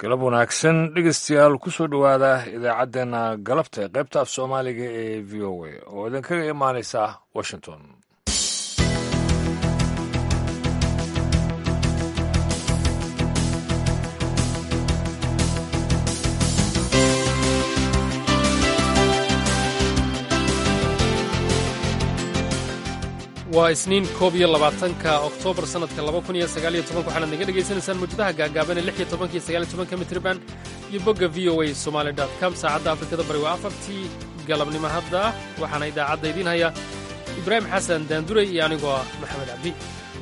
galab wanaagsan dhegeystayaal kusoo dhowaada idaacaddeenna galabta ee qaybta af soomaaliga ee v o a oo idinkaga imaanaysa washington waa isniin koob iyo labaatanka oktoobar sannadka laba kun iyo sagaaliyo tobanka waxaanaad naga dhegaysanaysaan mawjadaha gaagaaban ee lix iyo tobanka iyo sagaaliyo tobanka mitriban iyo bogga v o a somaali dot com saacadda afrikada bari waa afartii galabnimo hadda waxaana idaacadda idiin haya ibraahim xasan daanduray iyo anigoo ah maxamed cabdi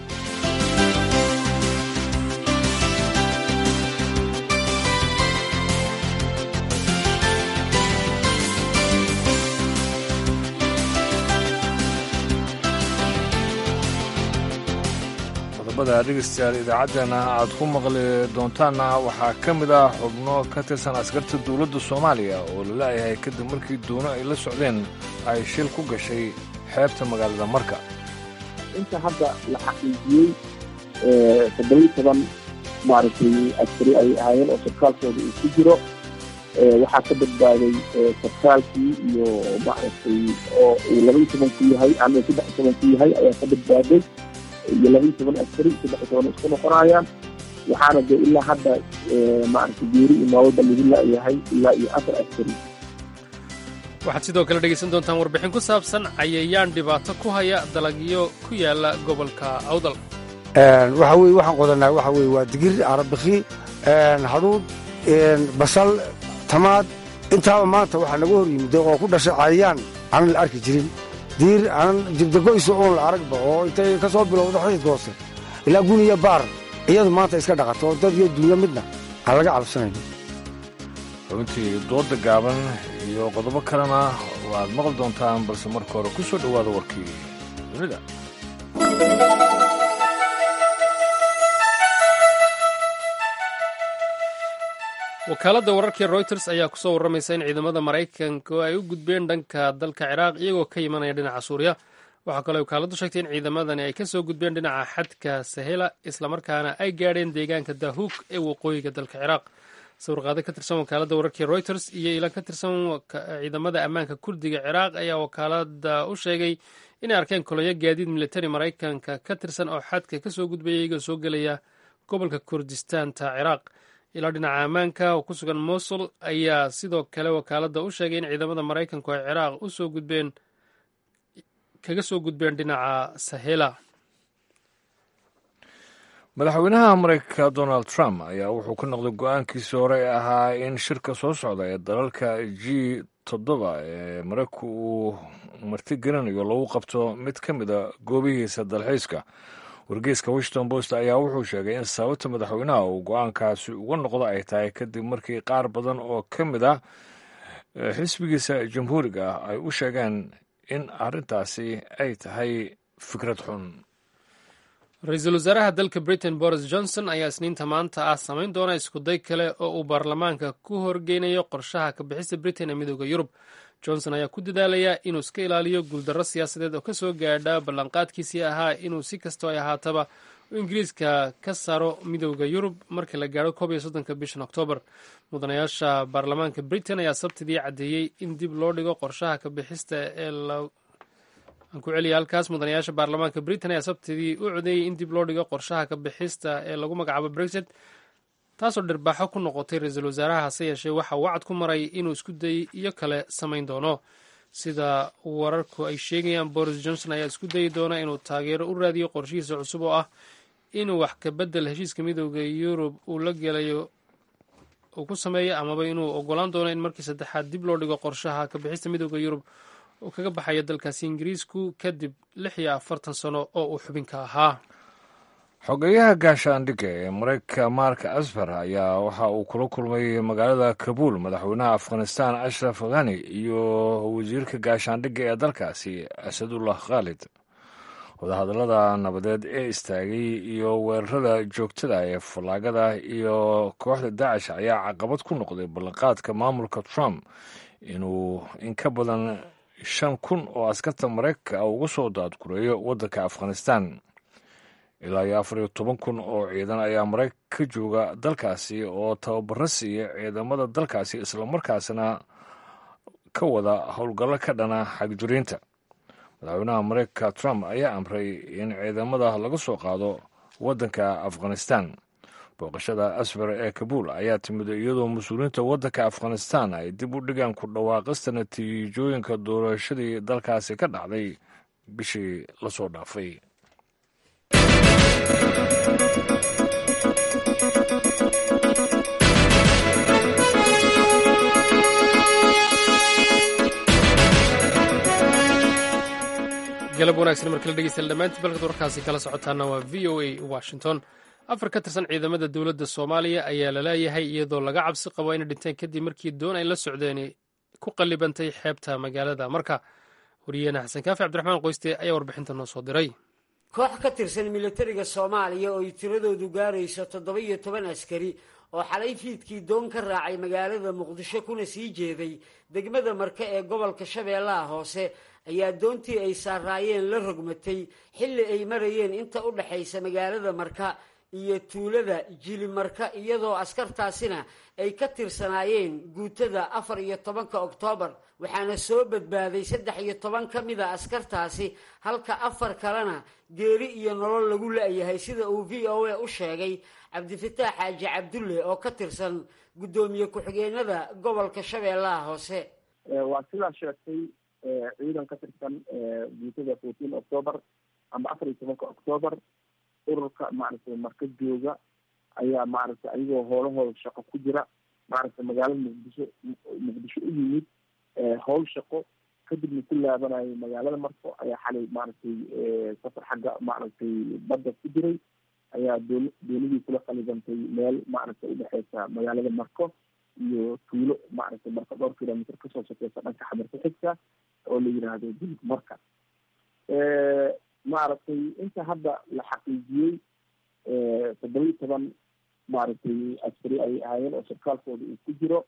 dhegeystayaal idaacaddeena aad ku maqli doontaanna waxaa ka mid ah xubno ka tirsan askarta dowladda soomaaliya oo la la'yahay kadib markii doono ay la socdeen ay shil ku gashay xeebta magaalada marka inta hadda la xaqiijiyey toddobiyi toban maaragtay askari ay ahaayeen oo sarkaalkooda uu ku jiro waxaa ka badbaaday sarkaalkii iyo maaragtay oo uu labaiyi tobanku yahay ama saddex iyo tobanku yahay ayaa ka badbaaday iyo labaiyi toban askari saddex iyo toban isku noqonayaan waxaana dee ilaa hadda maaragtay geeri iyo nololba lagu la'yahay ilaa iyo afar askari waxaad sidoo kale dhegaysan doontaan warbixin ku saabsan cayayaan dhibaato ku haya dalagyo ku yaala gobolka awdal waxa weye waxaan qodanaa waxa weye waa digir arabikhi hadhuud basal tamaad intaaba maanta waxaa naga hor yimid oo ku dhashay cayayaan aanan la arki jirin diir aanan jibdagoysa oon la aragba oo intay ka soo bilowda xididka hoose ilaa guniya baar iyadu maanta iska dhaqato oo dad iyo dunya midna aan laga cabsanayno xubintii dooda gaaban iyo qodobo kalena waad maqli doontaan balse marka hore ku soo dhowaada warkii dunida wakaaladda wararkii royters ayaa kusoo warramaysa in ciidamada maraykanka ay u gudbeen dhanka dalka ciraaq iyagoo ka imanaya dhinaca suuriya waxaa kaloo wakaaladdu sheegtay in ciidamadani ay kasoo gudbeen dhinaca xadka sahela islamarkaana ay gaadheen deegaanka dahuuk ee waqooyiga dalka ciraaq sawirqaado ka tirsan wakaaladda wararkii royters iyo ilan ka tirsan ciidamada ammaanka kurdiga ciraaq ayaa wakaaladda u sheegay inay arkeen kolonyo gaadiid militari maraykanka ka tirsan oo xadka kasoo gudbaya iyagoo soo gelaya gobolka kurdistaanta ciraaq ilaa dhinaca ammaanka oo ku sugan mosul ayaa sidoo kale wakaaladda u sheegay in ciidamada maraykanku ay ciraaq usoo gudbeen kaga soo gudbeen dhinaca sahela madaxweynaha maraykanka donald trump ayaa wuxuu ka noqday go-aankiisii hore ee ahaa in shirka soo socda ee dalalka g toddoba ee maraykanku uu martigelinayo lagu qabto mid ka mid a goobihiisa dalxiiska wargeyska washington post ayaa wuxuu sheegay in sababta madaxweynaha uu go-aankaasi uga noqdo ay tahay kadib markii qaar badan oo ka mid ah xisbigiisa jamhuuriga ah ay u sheegeen in arrintaasi ay tahay fikrad xun ra-iisul wasaaraha dalka britain boris johnson ayaa isniinta maanta ah samayn doona iskuday kale oo uu baarlamaanka ku horgeynayo qorshaha ka bixista britain ee midooda yurub johnson ayaa ku dadaalayaa inuu iska ilaaliyo guuldarro siyaasadeed oo kasoo gaadha ballanqaadkiisii ahaa inuu si kastoo ay ahaataba u ingiriiska ka saaro midooda yurub marka la gaadho koob iyo soddonka bishan oktoobar mudanayaasha baarlamaanka britain ayaa sabtidii caddeeyey in dib loo dhigo qorshaha ka bixista ee aan ku celiya halkaas mudanayaasha baarlamaanka britain ayaa sabtidii u codeeyey in dib loo dhigo qorshaha ka bixista ee lagu magacaabo brexit taasoo dhirbaaxo ku noqotay ra-iisul wasaaraha hase yeeshee waxa uu wacad ku maray inuu isku day iyo kale samayn doono sida wararku ay sheegayaan boris johnson ayaa isku dayi doona inuu taageero u raadiyo qorshihiisa cusub oo ah inuu wax ka bedel heshiiska midooda yurub uu la gelayo uu ku sameeyo amaba inuu ogolaan doono in markii saddexaad dib loo dhigo qorshaha ka bixista midooda yurub uu kaga baxayo dalkaasi ingiriisku kadib lix iyo afartan sano oo uu xubinka ahaa xogeyaha gaashaandhigga ee maraykanka mark asfar ayaa waxa uu kula kulmay magaalada kabuul madaxweynaha afghanistan ashraf ghani iyo wasiirka gaashaandhigga ee dalkaasi asadullah khaalid wadahadallada nabadeed ee istaagay iyo weerarada joogtada ee fallaagada iyo kooxda daacish ayaa caqabad ku noqday ballanqaadka maamulka trump inuu in ka badan shan kun oo askarta maraykanka uga soo daadgureeyo waddanka afghanistan ilaa iyo afar iyo toban kun oo ciidan ayaa maraykan ka jooga dalkaasi oo tababaro siiya ciidamada dalkaasi islamarkaasna ka wada howlgallo ka dhana xagjuriinta madaxweynaha maraykanka trump ayaa amray in ciidamada laga soo qaado waddanka afghanistan booqashada asfar ee kabuul ayaa timid iyadoo mas-uuliyiinta waddanka afghanistan ay dib u dhigaan ku dhawaaqista natiijooyinka doorashadii dalkaasi ka dhacday bishii lasoo dhaafay galab wanaagsan markala dhegeystayaal dhammaantii balkad warkaasi kala socotaana waa v o a washington afar ka tirsan ciidamada dowladda soomaaliya ayaa la leeyahay iyadoo laga cabsi qabo inay dhinteen kadib markii doon ay la socdeen ku qallibantay xeebta magaalada marka wariyeena xasan kaafi cabdiraxmaan qoyste ayaa warbixinta noo soo diray koox ka tirsan militariga soomaaliya oo ay tiradoodu gaarayso toddoba iyo toban askari oo xalay fiidkii doon ka raacay magaalada muqdisho kuna sii jeeday degmada marke ee gobolka shabeellaha hoose ayaa doontii ay saaraayeen la rogmatay xilli ay marayeen inta u dhexaysa magaalada marka iyo tuulada jilimarka iyadoo askartaasina ay ka tirsanaayeen guutada afar iyo tobanka oktoobar waxaana soo badbaaday saddex iyo toban ka mida askartaasi halka afar kalena geeri iyo nolol lagu la-yahay sida uu v o a u sheegay cabdifataax xaaji cabdulle oo ka tirsan guddoomiye ku-xigeenada gobolka shabeellaha hoose waa sidaa sheegtay ciidan ka tirsan guutada fourteen octoobar ama afar iyo tobanka octoobar ururka maaragtay marka jooga ayaa maaragtay ayagoo hoolahooda shaqo ku jira maaragtay magaalada muqdisho muqdisho u yimid howl shaqo kadibna ku laabanayo magaalada marko ayaa xalay maaragtay safar xagga maaragtay badda ku jiray ayaa doon doonidii kula qalibantay meel maaragtay udhexeysa magaalada marko iyo tuulo maaragtay marka dhowr kilomitr kasoo sokeysa dhanka xamarka xigta oo la yiraahdo dilib marka maaragtay inta hadda la xaqiijiyey toddoba iyo toban maaragtay askari ay ahaayeen oo sarkaalkooda uu ku jiro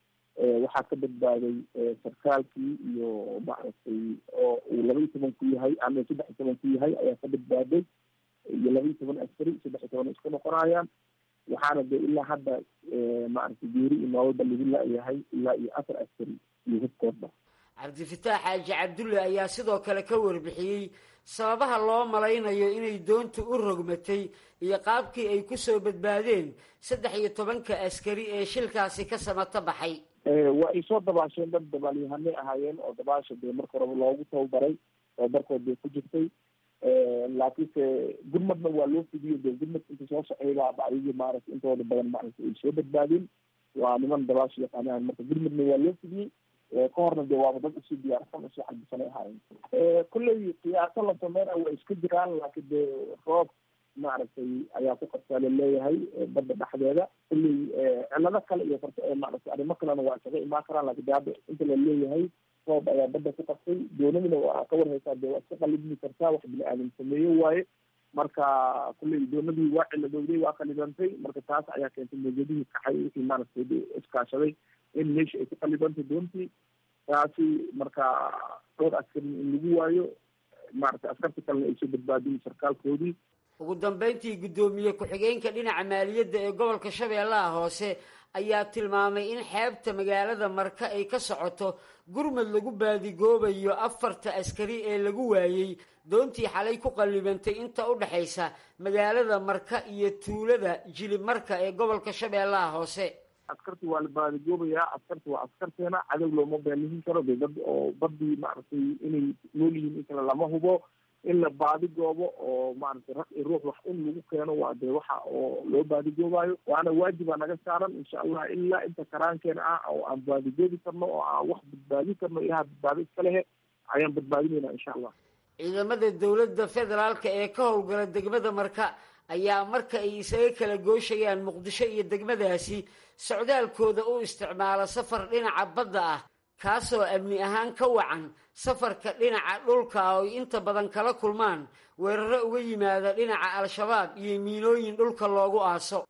waxaa ka badbaaday sarkaalkii iyo maaragtay oo uu laba iyo toban ku yahay ama saddex iyo toban ku yahay ayaa ka badbaaday iyo laba iyo toban askari saddex iyo toban isku noqonayaan waxaana de ilaa hadda maaragtay geeri iyo noolba lagu la-yahay ilaa iyo afar askari iyo hubkoodba cabdifataax xaaji cabdulle ayaa sidoo kale ka warbixiyey sababaha loo malaynayo inay doontu u rogmatay iyo qaabkii ay kusoo badbaadeen saddex iyo tobanka askari ee shilkaasi ka samato baxay waa ay soo dabaasheen dad dabaalyahanay ahaayeen oo dabaasha dee marka horeba loogu tababaray tababarkood bay ku jirtay laakiinse gurmadna waa loo fidiyo dee gurmad inta soo socaybaaba ayagii maaragtay intooda badan maaragtay ay soo badbaadeen waa niman dabaasha yaqaanaan marka gurmadna waa loo fidiyey ka horna dee waaba dad usii diyaarsan usii xagisanay ahaayeen kulley qiyaaso la sameynaya waa iska jiraan laakiin dee roob maaragtay ayaa ku qabtaa laleeyahay badda dhexdeeda kulley cilado kale iyo maaragtay arrimo kalena waa isaga imaan karaan laakiin de hadda inta la leeyahay roob ayaa badda ku qabtay doonadina waa ka warhaysaa dee waa iska qalibmi kartaa wax bini aadam sameeye waaye marka kulley doonadii waa ciladowday waa qalibantay marka taas ayaa keentay mawjadihii kaxay wixii maaragtay iskaashaday in meesha ay ku qalibantay doontii taasi marka dhowr askari in lagu waayo maaragtay askarta kalena ay soo badbaadiyen sarkaalkoodii ugu dambeyntii guddoomiye ku-xigeenka dhinaca maaliyadda ee gobolka shabeellaha hoose ayaa tilmaamay in xeebta magaalada marka ay ka socoto gurmad lagu baadigoobayo afarta askari ee lagu waayey doontii xalay ku qallibantay inta u dhexaysa magaalada marka iyo tuulada jilib marka ee gobolka shabeellaha hoose askarti waa la baadigoobayaa askarti waa askarteena cadow looma beelihin karo de dad oo badii maaragtay inay nool yihiin in kale lama hubo in la baadigoobo oo maaragtay rag iyo ruux wax in lagu keeno waa dee waxa oo loo baadigoobayo waana waajibaa naga saaran insha allah ilaa inta karaankeena ah oo aan baadigoobi karno oo aan wax badbaadin karno ilaha badbaado iska lehe ayaan badbaadinayna insha allah ciidamada dowladda federaalka ee ka howlgala degmada marka ayaa marka ay isaga kala gooshayaan muqdisho iyo degmadaasi socdaalkooda u isticmaala safar dhinaca badda ah kaasoo amni ahaan ka wacan safarka dhinaca dhulka oo ay inta badan kala kulmaan weeraro uga yimaada dhinaca al-shabaab iyo miinooyin dhulka loogu aaso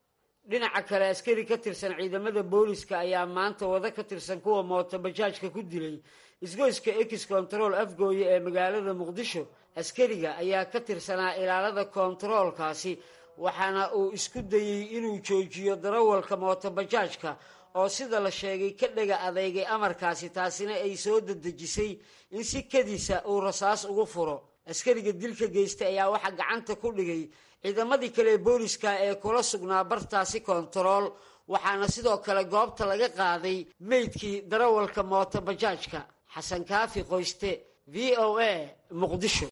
dhinaca kale askari ka tirsan ciidamada booliska ayaa maanta wado ka tirsan kuwa mooto bajaajka ku dilay isgoyska ex control afgooye ee magaalada muqdisho askariga ayaa ka tirsanaa ilaalada kontaroolkaasi waxaana uu isku dayey inuu joojiyo darawalka mooto bajaajka oo sida la sheegay ka dhega adeygay amarkaasi taasina ay soo dadejisay in si kadiisa uu rasaas ugu furo askariga dilka geystay ayaa waxaa gacanta ku dhigay ciidamadii kale ee booliska ee kula sugnaa bartaasi kontarool waxaana sidoo kale goobta laga qaaday meydkii darawalka mooto bajaajka xasan kaafi qoyste v o a muqdisho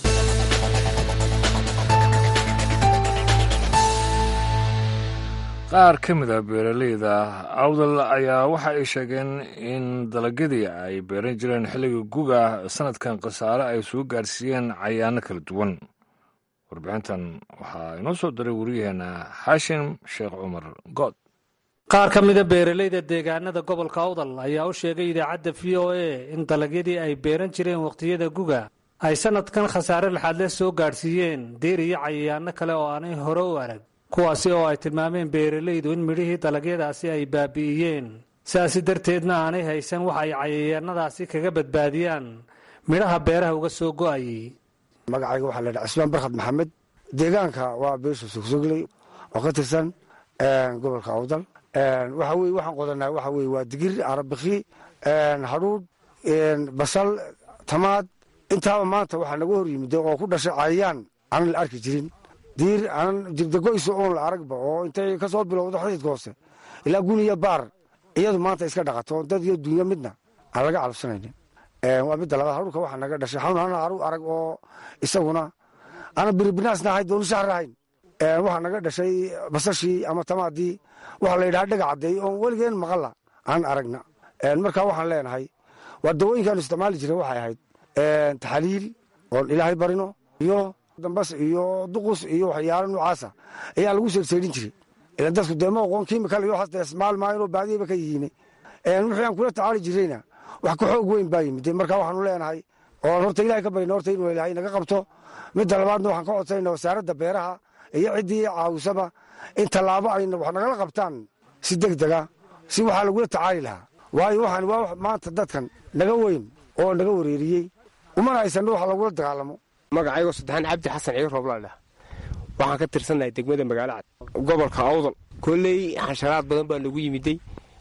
qaar ka mid a beeraleyda awdal ayaa waxa ay sheegeen in dalagyadii ay beeran jireen xilliga guga sanadkan khasaare ay soo gaarsiiyeen cayaano kala duwan warbixintan waxaa inoo soo diray wariyaheena xaashim sheekh cumar good qaar ka mida beeraleyda deegaanada gobolka awdal ayaa u sheegay idaacadda v o a in dalagyadii ay beeran jireen wakhtiyada guga ay sanadkan khasaare laxaadle soo gaadhsiiyeen deer iyo cayayaano kale oo aanay hore u arag kuwaasi oo ay tilmaameen beeralaydu in midhihii dalagyadaasi ay baabi'iyeen sidaasi darteedna aanay haysan wax ay cayayaanadaasi kaga badbaadiyaan midhaha beeraha uga soo go'ayay magacayga waxaa laydhaha cismaan barkhad maxamed deegaanka waa beesha sogsogley oo ka tirsan gobolka awdal waxa weye waxaan qodanaa waxa weye waa digir arabikhi hadhuudh basal tamaad intaaba maanta waxaa naga hor yimid oo ku dhashay cayayaan aanan la arki jirin diir aanan jirdagoyso oon la aragba oo intay ka soo bilowdo xididka hoose ilaa guniya baar iyadu maanta iska dhaqato dad iyo dunya midna aan laga calabsanaynin waa midda labaad hadhuurka waxaa naga dhashay xawn ana aru arag oo isaguna aanan biribinaasna ahayn dooni shahar ahayn waxaa naga dhashay basashii ama tamaadii waxaa la yidhaha dhega caddeey oon weligeen maqalla aan aragna marka waxaan leenahay waa dawooyinkaanu isticmaali jiray waxay ahayd taxaliil oon ilaahay barino iyo dambas iyo duqus iyo waxyaalo noocaasa ayaa lagu seerseedhin jiray ila dadku dee ma oqoon kimikal iyo waxaas ismaal maayanoo baadiyaba ka yihiine wixii aan kula tacaali jirayna wax ka xoog weyn baa yimid marka waxaanu leenahay oo horta ilahay ka barina horta inuu ilaahay naga qabto midda labaadna waxaan ka codsayna wasaaradda beeraha iyo ciddii caawisaba in tallaabo ayna wax nagala qabtaan si deg dega si waxaa lagula tacaali lahaa waayo waxaan waa maanta dadkan naga weyn oo naga wareeriyey umana haysanno wax lagula dagaalamo magacaygo saddexaan cabdi xasan ciir rooblaadhah waxaan ka tirsannahay degmada magaalo cad gobolka awdal kolley xasharaad badan baa nagu yimiday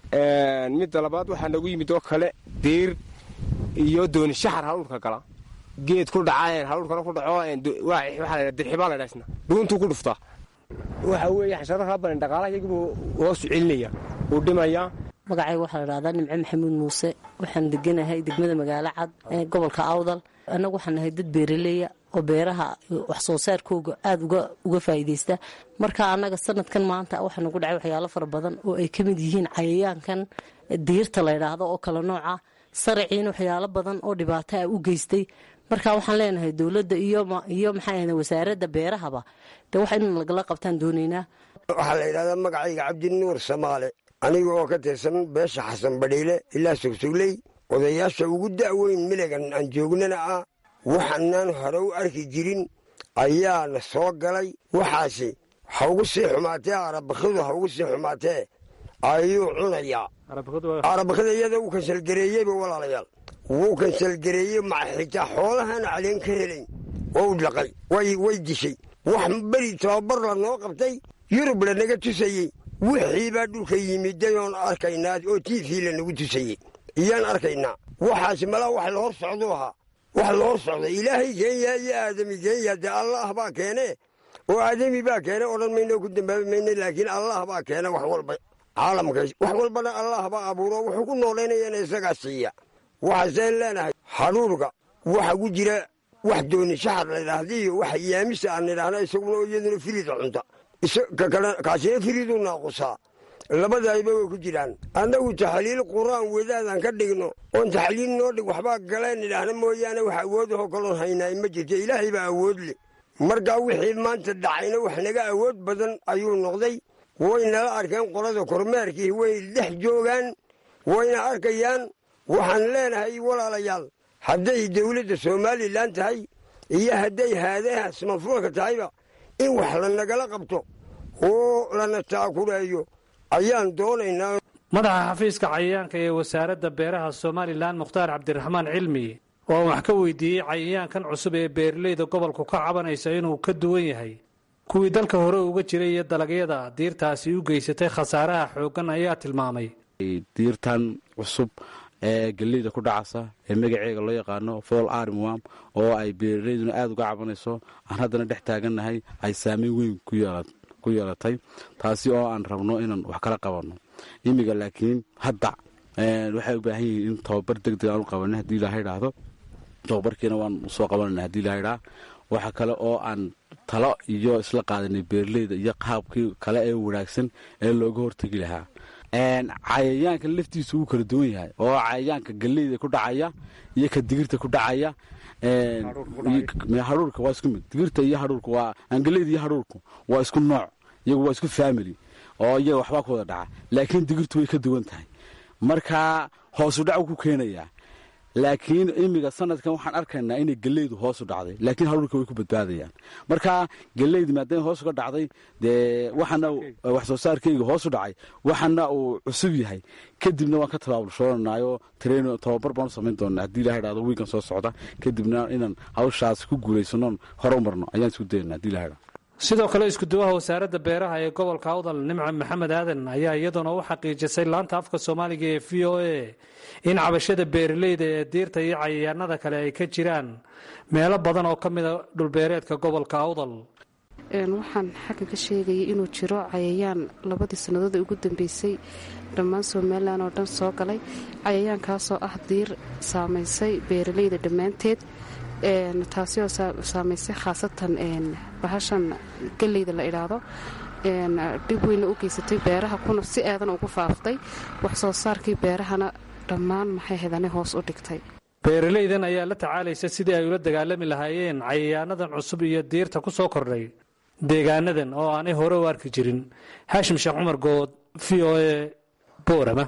midda labaad waxaa nagu yimid oo kale diir iyo dooni shaxar haluurka gala geed ku dhaca haluurkana ku dhaco waxaa dirxibaa la dhaasna dhuuntuu ku dhuftaa waxa weeye xasharaadkaa badan dhaqaalaha iyagibuu hoosu celinaya uu dhimayaa magacayga waxaa la dhahdaa nimco maxamuud muuse waxaan deganahay degmada magaalo cad ee gobolka awdal annagu waxaan nahay dad beeraleya oo beeraha wax soo saarkooga aada uga faa'iidaysta marka annaga sanadkan maanta waxaa nagu dhacay waxyaalo fara badan oo ay ka mid yihiin cayayaankan diirta la ydhaahdo oo kale nooca saraciina waxyaalo badan oo dhibaato ah u geystay marka waxaan leenahay dowladda iyo maxaa wasaaradda beerahaba de wax in lagala qabtaan doonaynaa waxaa la yidhahdaa magacayga cabdinuur samaale aniga oo ka tirsan beesha xasan badhiile ilaa sogsogley odayaasha ugu da'weyn miligan aan joognana ah waxaanaan hore u arki jirin ayaana soo galay waxaasi ha ugu sii xumaatee arabakidu ha ugu sii xumaatee ayuu cunayaa arabakida iyada uu kansalgareeyeyba walaalayaal wuu kansalgareeyey maxitaa xoolahana caleen ka helayn waa u dhaqay way dishay wax beri tababar la noo qabtay yurub lanaga tusayey wixii baa dhulka yimiday oon arkaynaa oo tiifii lanagu tusayey iyaan arkaynaa waxaasi malaa wax la hor socduu ahaa wax la hor socda ilaahay keenyaa iyo aadami keenyaa dee allah baa keene oo aadami baa keene odhan mayno ku dambaabi mayno laakiin allah baa keene wax walba caalamka wax walbana allah baa abuuro wuxuu ku noolaynayana isagaa siiya waxaaseen leenahay hadhuurga waxa ku jira wax dooni shaxar ladhaahda iyo wax yaamisa aan nidhaahna isaguna iyaduna firida cunta kaasina firiduu naaqusaa labadaayba way ku jiraan annagu taxliil qur-aan wadaadaan ka dhigno oon taxliil noo dhig waxbaa galeen nidhaahna mooyaane wax awoodahoo kaloon haynaa ma jirto ilaahay baa awood leh markaa wixii maanta dhacayna wax naga awood badan ayuu noqday way nala arkeen qolada kormeerkii way dhex joogaan wayna arkayaan waxaan leenahay walaalayaal hadday dowladda somalilan tahay iyo hadday haadaha smafuulka tahayba in wax la nagala qabto oo lana taakurayo ayaan doonaynaa madaxa xafiiska cayayaanka ee wasaaradda beeraha somalilan mukhtaar cabdiraxmaan cilmi oo wax ka weydiiyey cayayaankan cusub ee beeralayda gobolku ka cabanaysa inuu ka duwan yahay kuwii dalka hore uga jiray iyo dalagyada diirtaasi u geysatay khasaaraha xooggan ayaa tilmaamay diirtan cusub ee galleyda ku dhacasa ee magaceega loo yaqaano fool armwam oo ay beeralayduna aada uga cabanayso aan haddana dhex taagannahay ay saameyn weyn ku yeelatay taasi oo aan rabno inaan wax kala qabanno imiga laakiin hadda waxay u baahan yihiin in tababar deg deg aan u qabanay haddii ilaha idhaahdo tababarkiina waan soo qabanayna hadii ilaha idhaha waxa kale oo aan talo iyo isla qaadanay beeraleyda iyo qaabkii kale ee wanaagsan ee looga hortegi lahaa cayayaanka laftiisu wuu kala duwan yahay oo cayayaanka galleyda ku dhacaya iyo ka digirta ku dhacaya hadhuurka waa isku mid digirta iyo hadhuurka waa galleyda iyo hadhuurku waa isku nooc iyagu waa isku family oo iyaga waxbaa ku wada dhaca laakiin digirtu way ka duwan tahay marka hoosu dhac ku keenayaa laakiin imiga sanadkan waxaan arkaynaa inay galleydu hoosu dhacday laakiin hadhuurka way ku badbaadayaan marka galleydi maadaama hoos uga dhacday dee waxana wax soo saarkeyga hoosu dhacay waxana uu cusub yahay kadibna waan ka tabaabulshoonanayo train tababar baan u samayn doonaa haddii ilaha idhahdo wiikan soo socda kadibna inaan hawshaas ku guulaysanoon hore u marno ayaan isku dayana hadii ilaha idhahdo sidoo kale iskuduwaha wasaaradda beeraha ee gobolka awdal nimca maxamed aadan ayaa iyaduna u xaqiijisay laanta afka soomaaliga ee v o a in cabashada beeraleyda ee diirta iyo cayayaanada kale ay ka jiraan meelo badan oo ka mida dhulbeereedka gobolka awdal waxaan xaggan ka sheegayay inuu jiro cayayaan labadii sannadood ee ugu dambeysay dhammaan somalilan oo dhan soo galay cayayaankaasoo ah diir saamaysay beeraleyda dhammaanteed taasi oo saamaysay khaasatan bahashan galleyda la idhaahdo dhib weyna u geysatay beeraha kuna si aadan ugu faaftay wax soo saarkii beerahana dhammaan maxay hedane hoos u dhigtay beeralaydan ayaa la tacaalaysa sidii ay ula dagaalami lahaayeen cayayaanadan cusub iyo diirta ku soo kordhay deegaanadan oo aanay hore u arki jirin haashim sheekh cumar good v o a boorama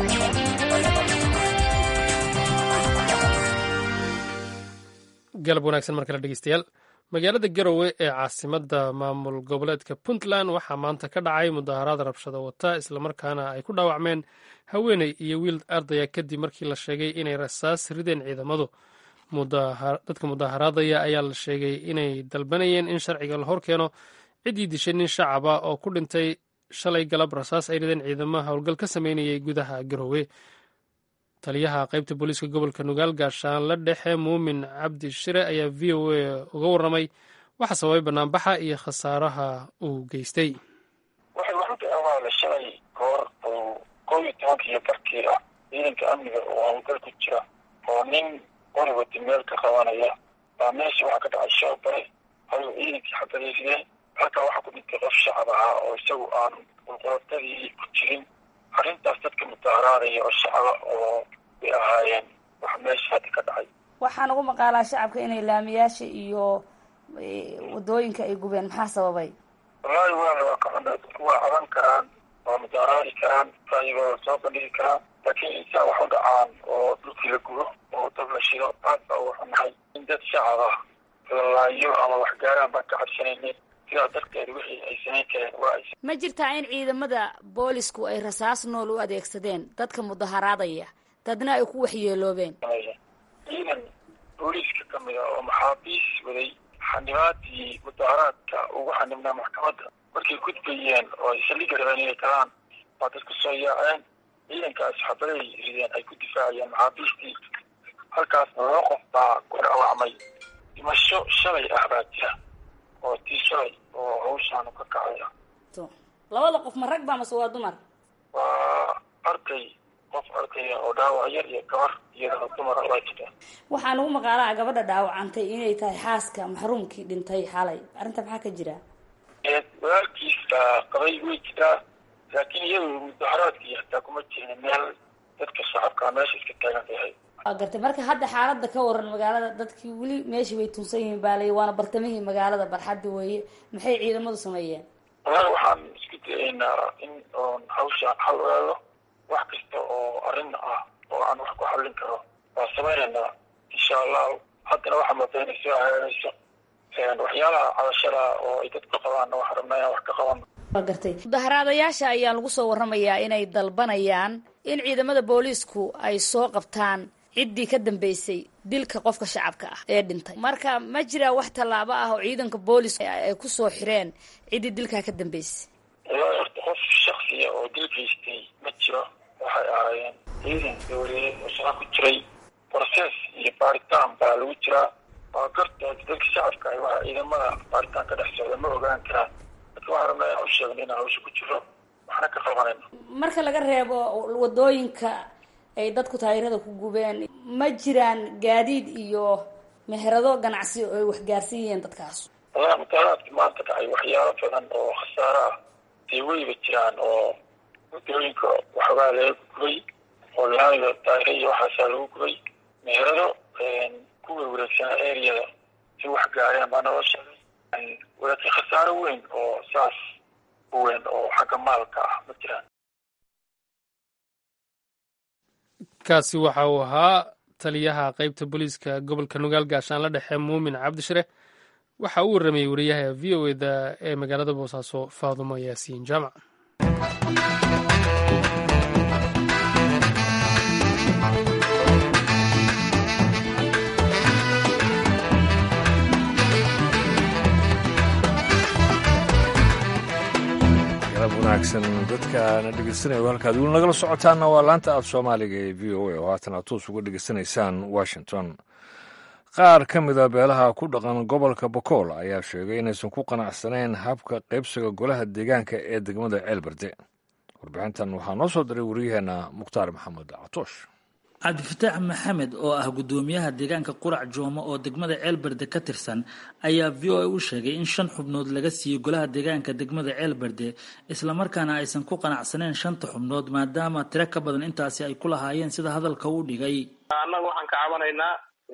galab wanaagsan mar kale dhegeystayaal magaalada garowe ee caasimadda maamul goboleedka puntland waxaa maanta ka dhacay mudaaharaad rabshado wata islamarkaana ay ku dhaawacmeen haweeney iyo wiil ardaya kadib markii la sheegay inay rasaas rideen ciidamadu dadka mudaaharaadaya ayaa la sheegay inay dalbanayeen in sharciga la hor keeno ciddii dishay nin shacaba oo ku dhintay shalay galab rasaas ay rideen ciidamaha howlgal ka sameynayay gudaha garowe taliyaha qaybta booliiska gobolka nugaal gaashaanle dhexe muumin cabdi shire ayaa v o a uga warramay waxa sababay banaanbaxa iyo khasaaraha uu geystay waxay waxu awaala shalay goor oo koob iyo tobankiiyo barkii ah ciidanka amniga oo howlgal ku jira oo nin qori wati meel ka qabanaya baa meesha waxaa ka dhacay shoobare ayuu ciidankii xabadaysideen halkaa waxaa ku dhintay qof shacab ahaa oo isagu aan qulqulotadii ku jirin arrintaas dadka mudaaharaadaya oo shacaba oo bay ahaayeen wax meesha hadda ka dhacay waxaan ugu maqaalaa shacabka inay laamiyaasha iyo wadooyinka ay gubeen maxaa sababay wallaahi waa waa ka cunaa dadku waa caban karaan waa mudaaharaadi karaan raayigooda soo bandhigi karaan laakiin insaa wax u dhacaan oo dhulkii la gubo oo dab la shido aad baa uga xunahay in dad shacab ah lalaayo ama wax gaaraan baan ka cabsanaynin sidaa darteed wixii ay samayn kareen waa ay ma jirtaa in ciidamada boolisku ay rasaas nool u adeegsadeen dadka mudaharaadaya dadna ay ku waxyeeloobeen ciidan booliiska ka mid a oo maxaabiis waday xanibaadii mudaharaadka ugu xanibnaa maxkamadda markay gudbayeen oo ay saldhigga rabeen inay galaan waa dadku soo yaaceen ciidankaas xabaday rideen ay ku difaacayeen maxaabiistii halkaasna laba qof baa ku dhaawacmay dhimasho shalay ah baa jira oo tii shalay oo hawshaanu ka kacaya labada qof ma rag baa mase waa dumar waa arday qof ardaya oo dhaawac yar iyo gabar iyadana dumara waa jiraan waxaa nagu maqaalaha gabadha dhaawacantay inay tahay xaaska maxruumkii dhintay xalay arrinta maxaa ka jira walaalkiisa qabay way jiraa laakiin iyadu mudaharaadkii hataa kuma jirin meel dadka shacabkaa meesha iska taagan yahay waa gartay marka hadda xaaladda ka waran magaalada dadkii weli meeshii bay tunsan yihiin baalay waana bartamihii magaalada barxadda weeye maxay ciidamadu sameeyeen walahi waxaan isku dayaynaa in oon hawshaan xal ogaado wax kasta oo arrin ah oo aan wax ku xallin karo waa samaynaynaa insha allahu haddana waxaa moodaa inay soo hagaagayso waxyaalaha cadashada oo ay dadku qabaanna waxaan rabnaa inaan wax ka qaban waa gartay mudaharaadayaasha ayaa lagu soo warramayaa inay dalbanayaan in ciidamada booliisku ay soo qabtaan ciddii ka dambeysay dilka qofka shacabka ah ee dhintay marka ma jiraa wax tallaabo ah oo ciidanka booliska ay ku soo xireen ciddii dilkaa ka dambeysay ilaa horta qof shaksiya oo dil geystay ma jiro waxay ahaayeen ciidan dowladeed oo shaqa ku jiray process iyo baaritaan baa lagu jiraa waa garta dadka shacabka ah waxa ciidamada baaritaan ka dhex socda ma ogaan karaan dadka waxaan rabnaa inaan u sheegno inaan hawsha ku jiro waxna ka qabanayno marka laga reebo wadooyinka ay dadku taayirada ku gubeen ma jiraan gaadiid iyo meherado ganacsi oo ay waxgaarsan yihiin dadkaas wallahi mutaalaadka maanta dhacay waxyaalo badan oo khasaaro ah dee weyba jiraan oo wadooyinka waxoogaa laga gubay oo laamiga daayira iyo waxaasaa lagu gubay meherado ku werwareegsanaa areada si wax gaareen baa naloo sheegay walaakiin khasaaro weyn oo saas u weyn oo xagga maalka ah ma jiraan kaasi waxa uu ahaa taliyaha qeybta booliiska gobolka nugaal gaashaan la dhexe muumin cabdishire waxa uu warramayey wariyaha v o eda ee magaalada boosaaso faadumo yaasiin jaamac wanaagsan dadkaana dhegeysanaya halkaad weli nagala socotaana waa laanta af soomaaliga ee v o a oo haatan aad toos uga dhegeysanaysaan washington qaar ka mida beelaha ku dhaqan gobolka bokool ayaa sheegay inaysan ku qanacsanayn habka qaybsiga golaha deegaanka ee degmada ceelberde warbixintan waxaa noo soo diray wariyaheenna mukhtaar maxamed catoosh cabdifataax maxamed oo ah guddoomiyaha deegaanka qurac joomo oo degmada ceelberde ka tirsan ayaa v o a u sheegay in shan xubnood laga siiyey golaha deegaanka degmada ceelberde islamarkaana aysan ku qanacsaneen shanta xubnood maadaama tiro ka badan intaasi ay ku lahaayeen sida hadalka u dhigay annaga waxaan ka cabanaynaa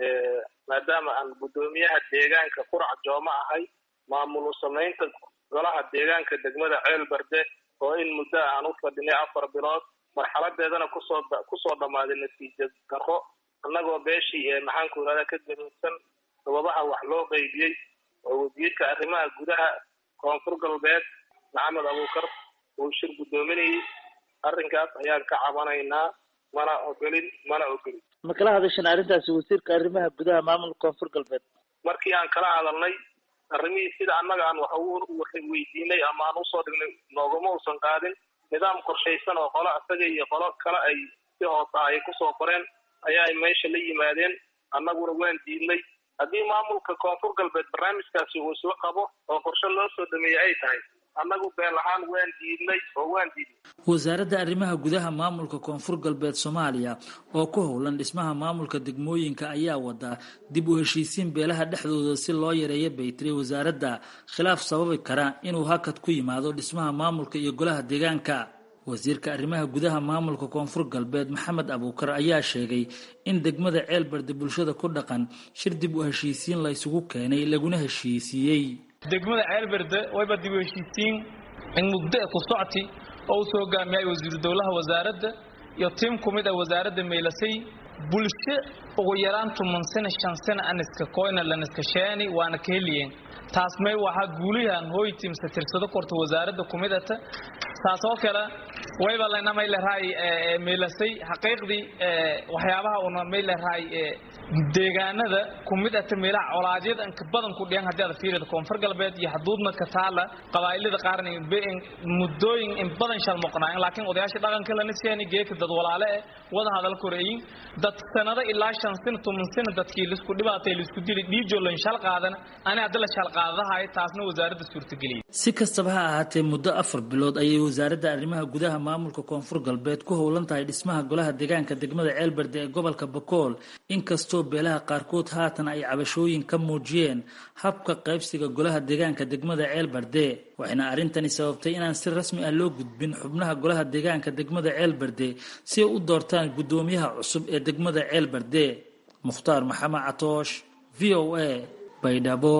maadaama aan guddoomiyaha deegaanka qurac joomo ahay maamul samaynta golaha deegaanka degmada ceelberde oo in muddo aan u fadhinay afar bilood marxaladeedana kusoo kusoo dhammaaday natiija darro annagoo beeshii maxaanku irahda ka gadoodsan sababaha wax loo qeybiyey oo wasiirka arrimaha gudaha koonfur galbeed maxamed abuukar uu shir guddoominayay arrinkaas ayaan ka cabanaynaa mana ogolin mana ogolin ma kala hadashan arrintaasi wasiirka arrimaha gudaha maamulka koonfur galbeed markii aan kala hadalnay arrimihii sida annaga aan wax weydiinay ama aan usoo dhignay noogama uusan qaadin nidaam qorshaysan oo qolo isaga iyo qolo kale ay si hoose ah ay kusoo qoreen ayaa ay meesha la yimaadeen annaguna waan diidnay haddii maamulka koonfur galbeed barnaamijkaasi uu isla qabo oo qorshe loo soo dhameeyey ay tahay annagu beel ahaan waan diidnay oo waan diidnay wasaaradda arrimaha gudaha maamulka koonfur galbeed soomaaliya oo ku howlan dhismaha maamulka degmooyinka ayaa wadaa dib u heshiisiin beelaha dhexdooda si loo yareeyo bay tiri wasaaradda khilaaf sababi kara inuu hakad ku yimaado dhismaha maamulka iyo golaha deegaanka wasiirka arrimaha gudaha maamulka koonfur galbeed maxamed abuukar ayaa sheegay in degmada ceelbarde bulshada ku dhaqan shir dib u heshiisiin la ysugu keenay laguna heshiisiiyey degmada ceelberde wayba dib u heshiisiin in mugdo ku socti oo u soo hogaamiyay wasiiru dowlaha wasaaradda iyo tiim ku mid ah wasaaradda meelasay bulsho ugu yaraan tuman sano shan sano aniska koyna laniska sheeni waana ka heliyeen taas may waxaa guulihan hooy tiimsa tirsado korta wasaaradda ku midata taas oo kale wayba lana may lerahay meelasay xaqiiqdii waxyaabaha una may lerahay deegaanada ku mid ata meelaha colaadyada inka badan ku dhiyan haddii aad fiirida koonfur galbeed iyo xuduudna ka taala qabaa'ilada qaarna muddooyin in badan shal moqnaayan laakiin odayaasha dhaqanka lana seeni geeka dad walaale eh wada hadal koreeyin dad sanado ilaa shan sano toban sano dadkii laisku dhibaatay laisku dili dhiijo lan shal qaadan ani hadda la shal qaadadahay taasna wasaaradda suurtageliyay si kastaba ha ahaatee muddo afar bilood ayay wasaaradda arrimaha gudaha maamulka koonfur galbeed ku howlan tahay dhismaha golaha deegaanka degmada ceelberde ee gobolka bakool inkastoo beelaha qaarkood haatan ay cabashooyin ka muujiyeen habka qaybsiga golaha deegaanka degmada ceelbarde waxayna arrintani sababtay inaan si rasmi ah loo gudbin xubnaha golaha deegaanka degmada ceelbarde si ay u doortaan guddoomiyaha cusub ee degmada ceelbarde mukhtaar maxamed catoosh v o a baydhabo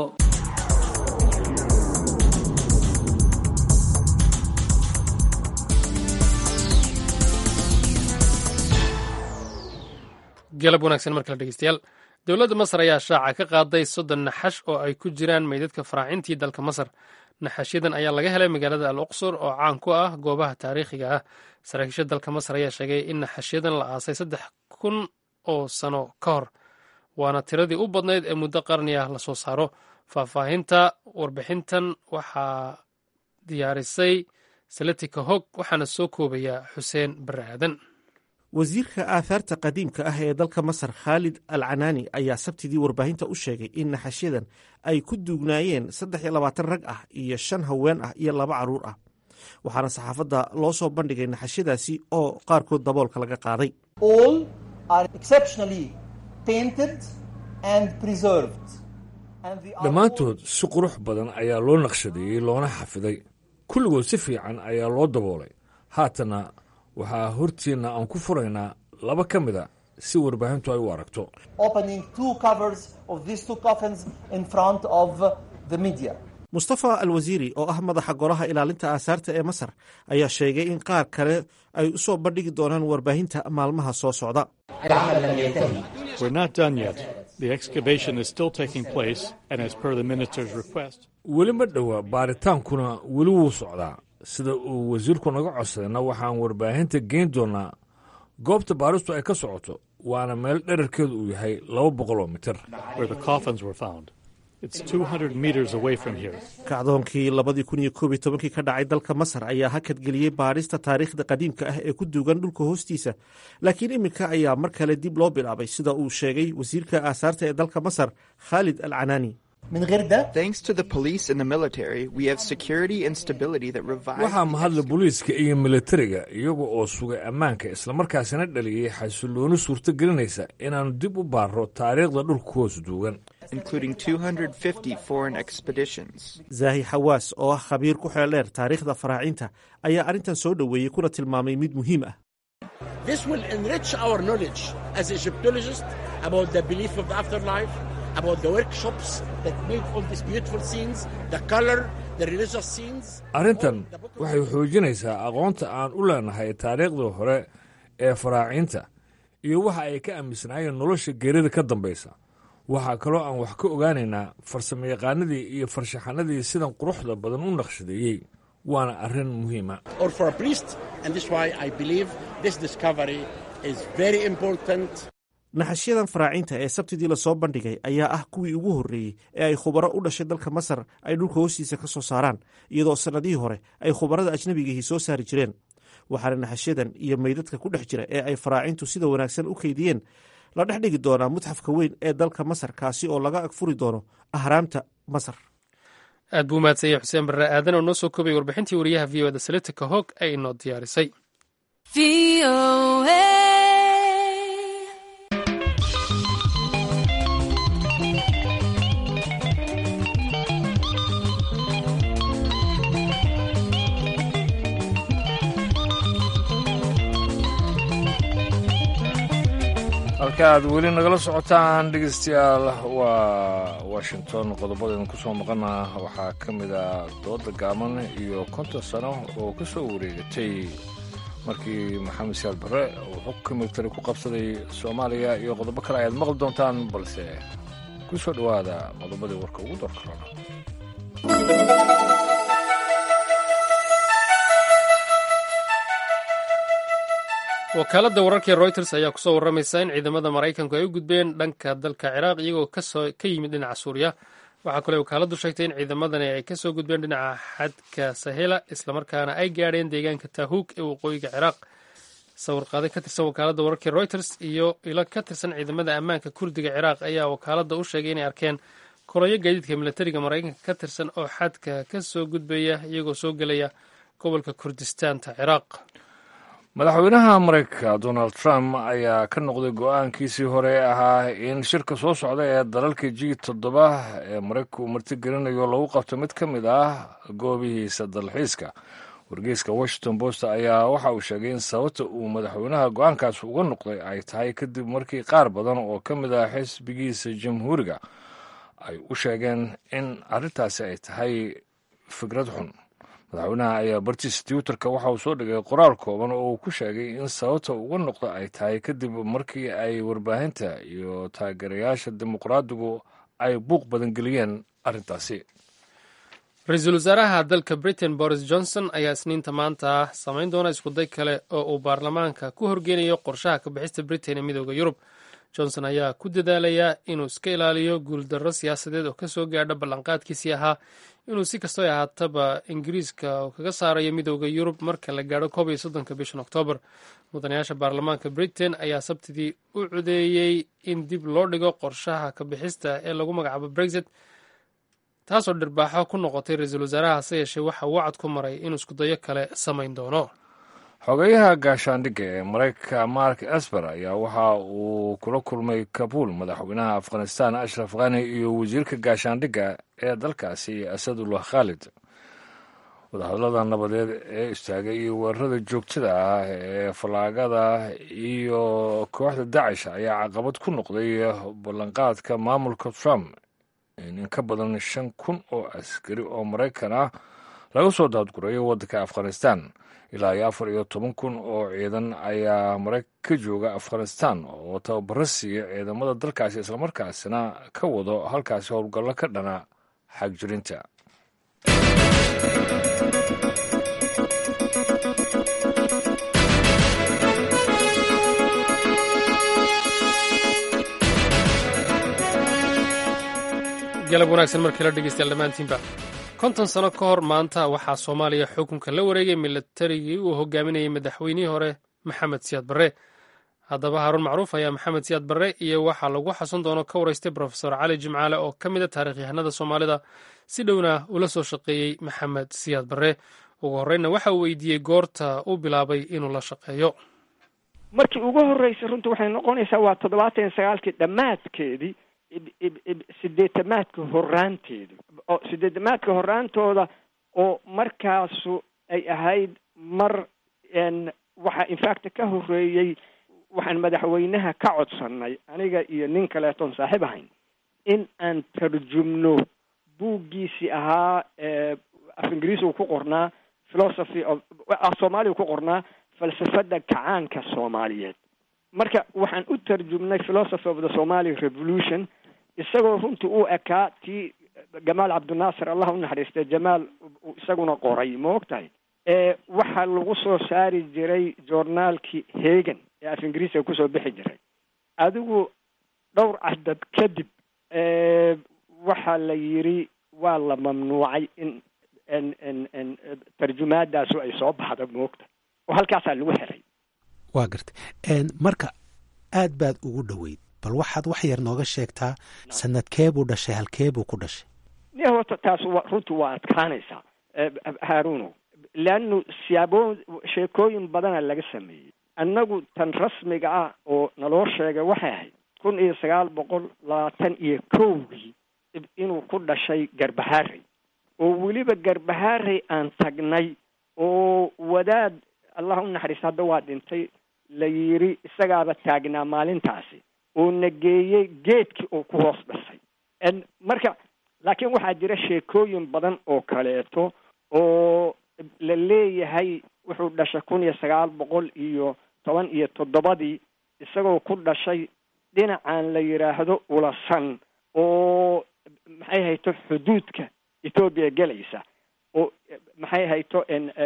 galab wanaagsan mar kale dhegeystayaal dowladda masar ayaa shaaca ka qaaday soddon naxash oo ay ku jiraan meydadka faraacintii dalka masar naxashyadan ayaa laga helay magaalada al uqsur oo caan ku ah goobaha taariikhiga ah saraakiisha dalka masar ayaa sheegay in naxashyadan la aasay saddex kun oo sano ka hor waana tiradii u badnayd ee muddo qarni ah lasoo saaro faahfaahinta warbixintan waxaa diyaarisay saletika hog waxaana soo koobaya xuseen barre aadan wasiirka aathaarta qadiimka ah ee dalka masar khaalid al canaani ayaa sabtidii warbaahinta u sheegay in naxashyadan ay ku duugnaayeen saddex iyo labaatan rag ah iyo shan haween ah iyo laba carruur ah waxaana saxaafadda loo soo bandhigay naxashyadaasi oo qaarkood daboolka laga qaaday dhammaantood si qurux badan ayaa loo naqshadeeyey loona xafiday kulligood si fiican ayaa loo daboolay haatana waxaa hortiinna aan ku furaynaa laba ka mida si warbaahintu ay u aragto mustafa al wasiiri oo ah madaxa golaha ilaalinta aasaarta ee masar ayaa sheegay in qaar kale ay u soo bandhigi doonaan warbaahinta maalmaha soo socda weli ma dhowa baaritaankuna weli wuu socdaa sida uu wasiirku naga codsadayna waxaan warbaahinta geyn doonaa goobta baaristu ay ka socoto waana meel dherarkeedu uu yahay laba boqol oo mitir kacdoonkii labadii kun iyo koob iyo tobankii ka dhacay dalka masar ayaa hakadgeliyey baadhista taariikhda qadiimka ah ee ku duugan dhulka hoostiisa laakiin iminka ayaa mar kale dib loo bilaabay sida uu sheegay wasiirka aasaarta ee dalka masar khaalid al canaani waxaa mahadla booliiska iyo militariga iyaga oo sugay ammaanka islamarkaasina dhaliyey xasilooni suurto gelinaysa inaannu dib u baarro taariikhda dhulka hoos duugan zaahi xawaas oo ah khabiir ku xeeldheer taariikhda faraacinta ayaa arrintan soo dhoweeyey kuna tilmaamay mid muhiim ah arrintan waxay xoojinaysaa aqoonta aan u leenahay taariikhdii hore ee faraaciinta iyo waxa ay ka aaminsanaayeen nolosha geerida ka dambaysa waxaa kaloo aan wax ka ogaanaynaa farsamayaqaanadii iyo farshaxanadii sidan quruxda badan u naqshadeeyey waana arrin muhiima naxashyadan faraacinta ee sabtidii lasoo bandhigay ayaa ah kuwii ugu horreeyey ee ay khubaro u dhashay dalka masar ay dhulka hoostiisa ka soo saaraan iyadoo sannadihii hore ay khubarada ajnabigihii soo saari jireen waxaana naxashyadan iyo meydadka ku dhex jira ee ay faraacintu sida wanaagsan u keydiyeen la dhex dhigi doonaa mutxafka weyn ee dalka masar kaasi oo laga agfuri doono ahraamta masar aad buu umahadsanyay xuseen barre aadan oo noo soo koobay warbixintii wariyaha v o da salitika hoog ay inoo diyaarisay halka aad weli nagala socotaan dhegeystayaal waa washington qodobadaynu ku soo maqana waxaa ka mid ah dooda gaaban iyo konton sano oo ka soo wareegatay markii maxamed siyaad barre uu xukka militari ku qabsaday soomaaliya iyo qodobo kale ayaad maqli doontaan balse ku soo dhowaada qodobadii warka ugu doorka rona wakaaladda wararkii reuters ayaa kusoo warramaysa in ciidamada maraykanku ay u gudbeen dhanka dalka ciraaq iyagoo ka yimid dhinaca suuriya waxaa kaloo wakaaladdu sheegtay in ciidamadani ay kasoo gudbeen dhinaca xadka sahela islamarkaana ay gaadheen deegaanka tahuug ee waqooyiga ciraaq sawirqaaday ka tirsan wakaaladda wararkii reuters iyo ilo ka tirsan ciidamada ammaanka kurdiga ciraaq ayaa wakaaladda u sheegay inay arkeen koroyo gaadiidka milatariga maraykanka ka tirsan oo xadka ka soo gudbaya iyagoo soo gelaya gobolka kurdistaanta ciraaq madaxweynaha maraykanka donald trump ayaa ka noqday go-aankiisii hore ee ahaa in shirka soo socda ee dalalka g toddoba ee maraykanka uu martigelinayo lagu qabto mid ka mid ah goobihiisa dalxiiska wargeyska washington post ayaa waxa uu sheegay in sababta uu madaxweynaha go-aankaas uga noqday ay tahay kadib markii qaar badan oo ka mid ah xisbigiisa jamhuuriga ay u sheegeen in arrintaasi ay tahay fikrad xun madaxweynaha ayaa bartiisa twitterka waxa uu soo dhigay qoraal kooban oo uu ku sheegay in sababta uga noqda ay tahay kadib markii ay warbaahinta iyo taageerayaasha dimuqraadigu ay buuq badan geliyeen arrintaasi ra-iisul wasaaraha dalka britain boris johnson ayaa isniinta maanta samayn doona iskuday kale oo uu baarlamaanka ku horgeynayo qorshaha ka bixista britain ee midooda yurub johnson ayaa ku dadaalayaa inuu iska ilaaliyo guuldarro siyaasadeed oo kasoo gaadha ballanqaadkiisii ahaa inuu si kastoo ahaataba ingiriiska kaga saarayo midooda yurub marka la gaadho koob iyo soddonka bishan oktoobar mudanayaasha baarlamaanka britain ayaa sabtidii u codeeyey in dib loo dhigo qorshaha ka bixista ee lagu magacaabo brexit taasoo dhirbaaxo ku noqotay ra-iisul wasaaraha hase yeeshee waxa uu wacad ku maray inuu iskudayo kale samayn doono xogeyaha gaashaandhigga ee maraykanka mark esper ayaa waxa uu kula kulmay kabuul madaxweynaha afghanistan ashraf khani iyo wasiirka gaashaandhigga ee dalkaasi asadullah khaalid wadahadlada nabadeed ee istaagay iyo weerarada joogtada ah ee fallaagada iyo kooxda dacish ayaa caqabad ku noqday ballanqaadka maamulka trump in ka badan shan kun oo askari oo maraykan ah laga soo daadgurayo waddanka afghanistan ilaa iyo afar iyo toban kun oo ciidan ayaa maraykan ka jooga afghanistan oo tababaro siiya ciidamada dalkaasi islamarkaasina ka wado halkaasi howlgallo ka dhana xagjirinta galab wanaagsan markii la dhegeystayaal dhammaantiinba konton sano ka hor maanta waxaa soomaaliya xukunka la wareegay milatarigii uu hogaaminayay madaxweynihii hore maxamed siyaad barre haddaba haaruun macruuf ayaa maxamed siyaad barre iyo waxaa lagu xasun doono ka waraystay brofesor cali jimcaale oo ka mid a taarikhyahanada soomaalida si dhowna ula soo shaqeeyey maxamed siyaad barre ugu horreynna waxa uu weydiiyey goorta uu bilaabay inuu la shaqeeyo markii ugu horreysay runtii waxay noqonaysaa waa toddobaatan iyo sagaalkii dhammaadkeedii sideetamaadka horaanteedu oo sideetamaadka horaantooda oo markaasu ay ahayd mar waxaa infact ka horeeyey waxaan madaxweynaha ka codsanay aniga iyo nin kaleetoon saaxiib ahayn in aan tarjumno buuggiisii ahaa af ingiriisi uu ku qornaa philosophy of soomaaliya ku qornaa falsafada kacaanka soomaaliyeed marka waxaan u tarjumnay philosophy of the somali revolution isagoo runtii u ekaa tii jamaal cabdinaasir allah u naxariistay jamaal isaguna qoray ma og tahay waxaa lagu soo saari jiray joornaalkii hegan ee af ingiriisiga kusoo bixi jiray adigu dhowr cadad kadib waxaa la yiri waa la mamnuucay in n tarjumaadaasu ay soo baxda moogta oo halkaasaa lagu xiray waa gartay marka aad baad ugu dhoweyd bal waxaad wax yar nooga sheegtaa sanadkeebuu dhashay halkeebuu ku dhashay ni horta taas wa runtii waa adkaanaysaa haaruno leannu siyaabo sheekooyin badana laga sameeyey annagu tan rasmiga ah oo naloo sheegay waxay ahayd kun iyo sagaal boqol labaatan iyo kowgii inuu ku dhashay garbaharey oo weliba garbaharey aan tagnay oo wadaad allah u naxariista hadda waa dhintay la yiri isagaaba taagnaa maalintaasi oo na geeyey geedkii oo ku hoos dhasay marka laakiin waxaa jira sheekooyin badan oo kaleeto oo la leeyahay wuxuu dhashay kun iyo sagaal boqol iyo toban iyo toddobadii isagoo ku dhashay dhinacan la yidhaahdo ulasan oo maxay hayto xuduudka ethoobiya gelaysa oo maxay hayto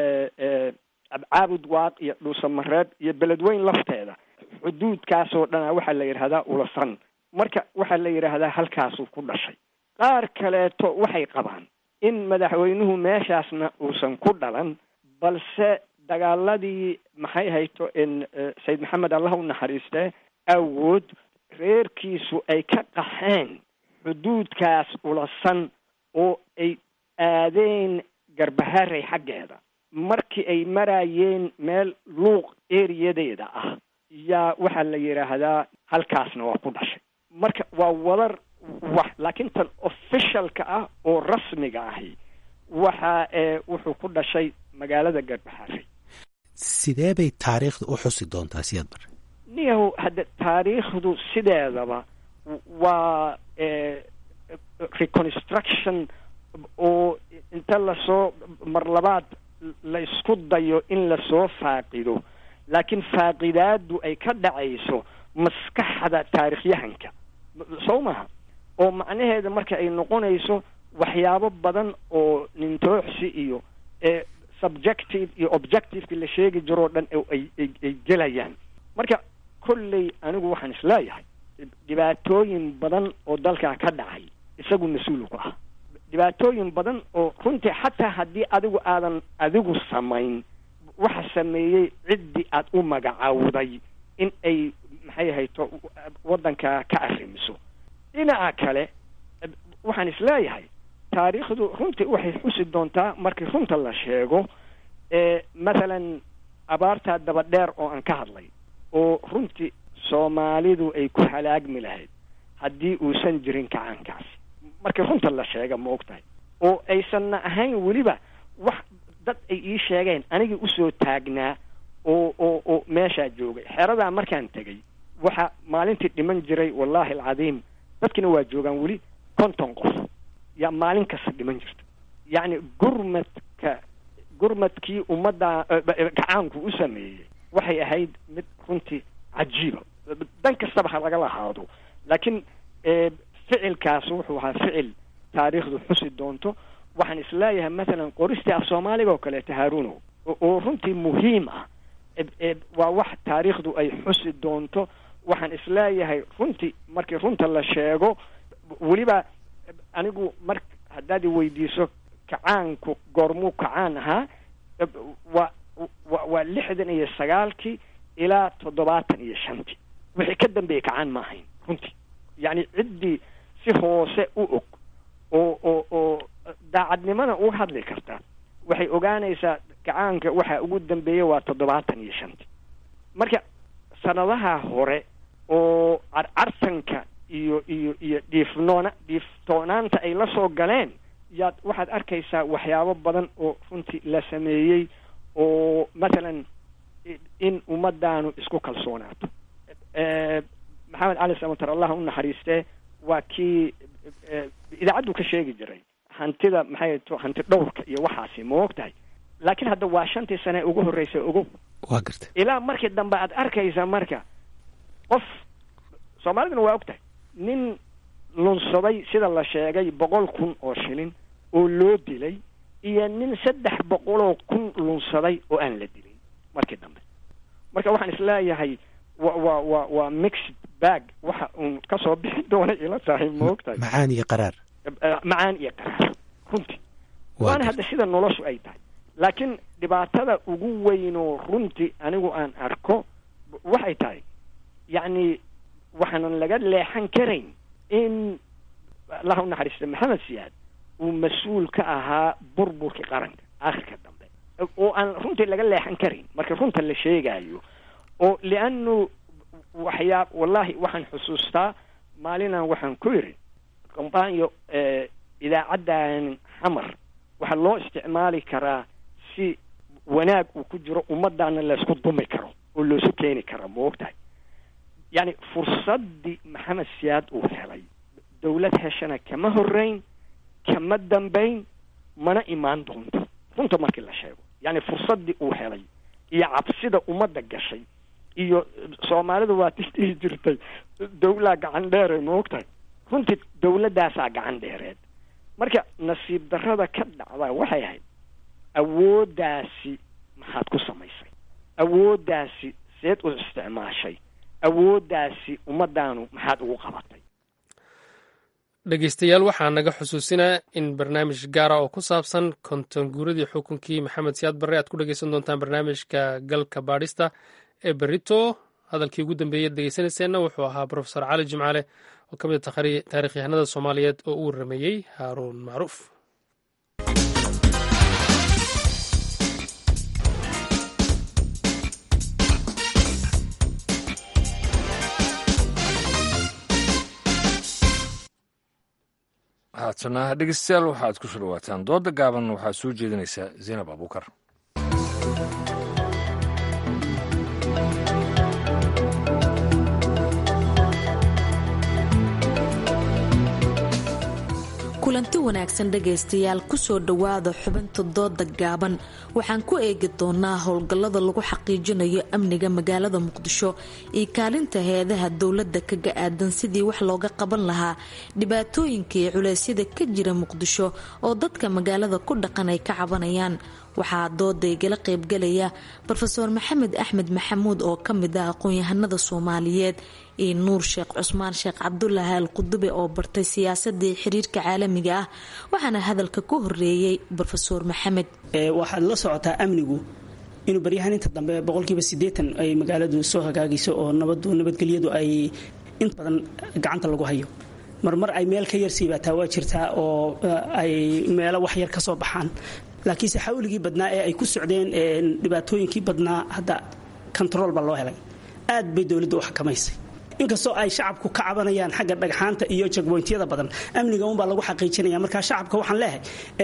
caabud waaq iyo dhuusamareeb iyo beledweyn lafteeda xuduudkaasoo dhana waxaa la yidhahdaa ulasan marka waxaa la yidhaahdaa halkaasuu ku dhashay qaar kaleeto waxay qabaan in madaxweynuhu meeshaasna uusan ku dhalan balse dagaaladii maxay hayto sayid maxamed allah u naxariiste awood reerkiisu ay ka qaxeen xuduudkaas ulasan oo ay aadeen garbaharey xaggeeda markii ay maraayeen meel luuq eriyadeeda ah yaa waxaa la yidhaahdaa halkaasna waa ku dhashay marka waa wadar wax laakiin tan officialka ah oo rasmiga ahi waxa wuxuu ku dhashay magaalada garbaharey sidee bay taariikhda u xusi doontaa siyaad bare niyahow hadda taariikhdu sideedaba waa reconstruction oo inta lasoo mar labaad la isku dayo in lasoo faaqido laakiin faaqidaadu ay ka dhacayso maskaxda taarikhyahanka sow maha oo macnaheeda marka ay noqonayso waxyaabo badan oo nintooxsi iyo ee subjective iyo objectiveka la sheegi jiroo dhan ay ay gelayaan marka kolley anigu waxaan isleeyahay dhibaatooyin badan oo dalkaa ka dhacay isagu mas-uul ku ah dhibaatooyin badan oo runtii xataa haddii adigu aadan adigu samayn waxa sameeyey ciddii aad u magacaawday in ay maxay ahayto waddanka ka arrimiso dhinaca kale waxaan isleeyahay taariikhdu runtii waxay xusi doontaa markii runta la sheego ee mathalan abaartaa daba dheer oo aan ka hadlay oo runtii soomaalidu ay ku halaagmi lahayd haddii uusan jirin kacaankaasi markii runta la sheega ma og tahay oo aysanna ahayn weliba wax dad ay ii sheegeen anigii usoo taagnaa oo oo oo meeshaa joogay xeradaa markaan tegay waxa maalintii dhiman jiray wallaahi alcadiim dadkina waa joogaan weli konton qof yaa maalin kasta dhiman jirta yacni gurmadka gurmadkii ummadda gacaanku u sameeyey waxay ahayd mid runtii cajiiba dan kastaba ha laga lahaado laakiin ficilkaas wuxuu ahaa ficil taariikhdu xusi doonto waxaan isleeyahay mathalan qoristii af soomaaliga oo kaleeto haarunow oo runtii muhiim ah waa wax taariikhdu ay xusi doonto waxaan isleeyahay runtii markii runta la sheego weliba anigu mar haddaad i weydiiso kacaanku goormuu kacaan ahaa waa wa waa lixdan iyo sagaalkii ilaa toddobaatan iyo shantii wixii ka dambeeyey kacaan ma ahayn runtii yacni ciddii si hoose u og oo oo oo daacadnimada uga hadli karta waxay ogaanaysaa kacaanka waxa ugu dambeeya waa toddobaatan iyo shantii marka sanadaha hore oo carcarsanka iyo iyo iyo dhiifnoona dhiiftoonaanta ay la soo galeen yaad waxaad arkaysaa waxyaabo badan oo runtii la sameeyey oo mathalan in ummadaanu isku kalsoonaato maxamed cali samatar allah u naxariistee waa kii idaacaddu ka sheegi jiray hantida maxay to hanti dhowrka iyo waxaasi ma og tahay laakiin hadda waa shantii sane ugu horreysa ogow waa garta ilaa markii dambe aad arkaysa marka qof soomaaliduna waa og tahay nin lunsaday sida la sheegay boqol kun oo shilin oo loo dilay iyo nin saddex boqoloo kun lunsaday oo aan la dilin markii dambe marka waxaan isleeyahay wa wa wa waa mixed bag waxa uun kasoo bixi doona ila tahay ma og tahay macaan iyo qaraar macaan iyo qaraar runtii waana hadda sida noloshu ay tahay laakiin dhibaatada ugu weynoo runtii anigu aan arko waxay tahay yacni waxaanan laga leexan karayn in allah u naxariista maxamed siyaad uu mas-uul ka ahaa burburkii qaranka aakhirka dambe oo aan runtii laga leexan karayn marka runta la sheegaayo oo lianu waxyaa wallahi waxaan xusuustaa maalinaan waxaan ku yidhi kombaanyo idaacaddan xamar waxaa loo isticmaali karaa si wanaag uu ku jiro ummaddaana laysku dumi karo oo loosu keeni karo ma og tahay yacni fursaddii maxamed siyaad uu helay dawlad heshana kama horreyn kama dambayn mana imaan doonto runta markii la sheego yacni fursaddii uu helay iyo cabsida ummadda gashay iyo soomaalida waa tisdhihi jirtay dawlaa gacan dheere ma og tahay runtii dawladdaasaa gacan dheereed marka nasiib darrada ka dhacda waxay ahayd awooddaasi maxaad ku samaysay awooddaasi seed u isticmaashay awooddaasi ummaddaanu maxaad ugu qabatay dhegeystayaal waxaa naga xusuusinaa in barnaamij gaara oo ku saabsan konton guuradii xukunkii maxamed siyaad barre aad ku dhegeysan doontaan barnaamijka galka baadhista ee berito hadalkii ugu dambeeyay dhegeysanayseena wuxuu ahaa profesor cali jimcaale oo ka mid a taarikhyahanada soomaaliyeed oo u warameeyey haaruun macruuf haatana dhegeystayaal waxaad ku soo dhawaataan dooda gaaban waxaa soo jeedinaysaa zaynab abuukar kulanti wanaagsan dhegaystayaal kusoo dhowaada xubinta dooda gaaban waxaan ku eegi doonaa howlgallada lagu xaqiijinayo amniga magaalada muqdisho iyo kaalinta heedaha dowladda kaga aadan sidii wax looga qaban lahaa dhibaatooyinka iyo culeysyada ka jira muqdisho oo dadka magaalada ku dhaqan ay ka cabanayaan waxaa dooda igala qaybgalaya rofeor maxamed axmed maxamuud oo kamid ah aqoon-yahanada soomaaliyeed iyo nuur sheekh cusmaan sheekh cabdulaahi al qudube oo bartay siyaasadii xiriirka caalamiga ah waxaana hadalka ku horeeyey rofeor maxamed waxaad la socotaa amnigu inuu baryahaan inta dambe boqolkiiba sideetan ay magaaladu soo hagaagayso oo nabadu nabadgelyadu ay inta badan gacanta lagu hayo marmar ay meel ka yar siibaataa waa jirtaa oo ay meelo waxyar ka soo baxaan laakiinse xawligii badnaa ee ay ku socdeen dhibaatooyinkii badnaa hadda kontarool baa loo helay aad bay dowladda u xakamaysay inkastoo ay shacabku ka cabanayaan xagga dhagxaanta iyo jagboyntyada badan amniga unbaa lagu xaqiijinaya markaa shacabka waxaan leehay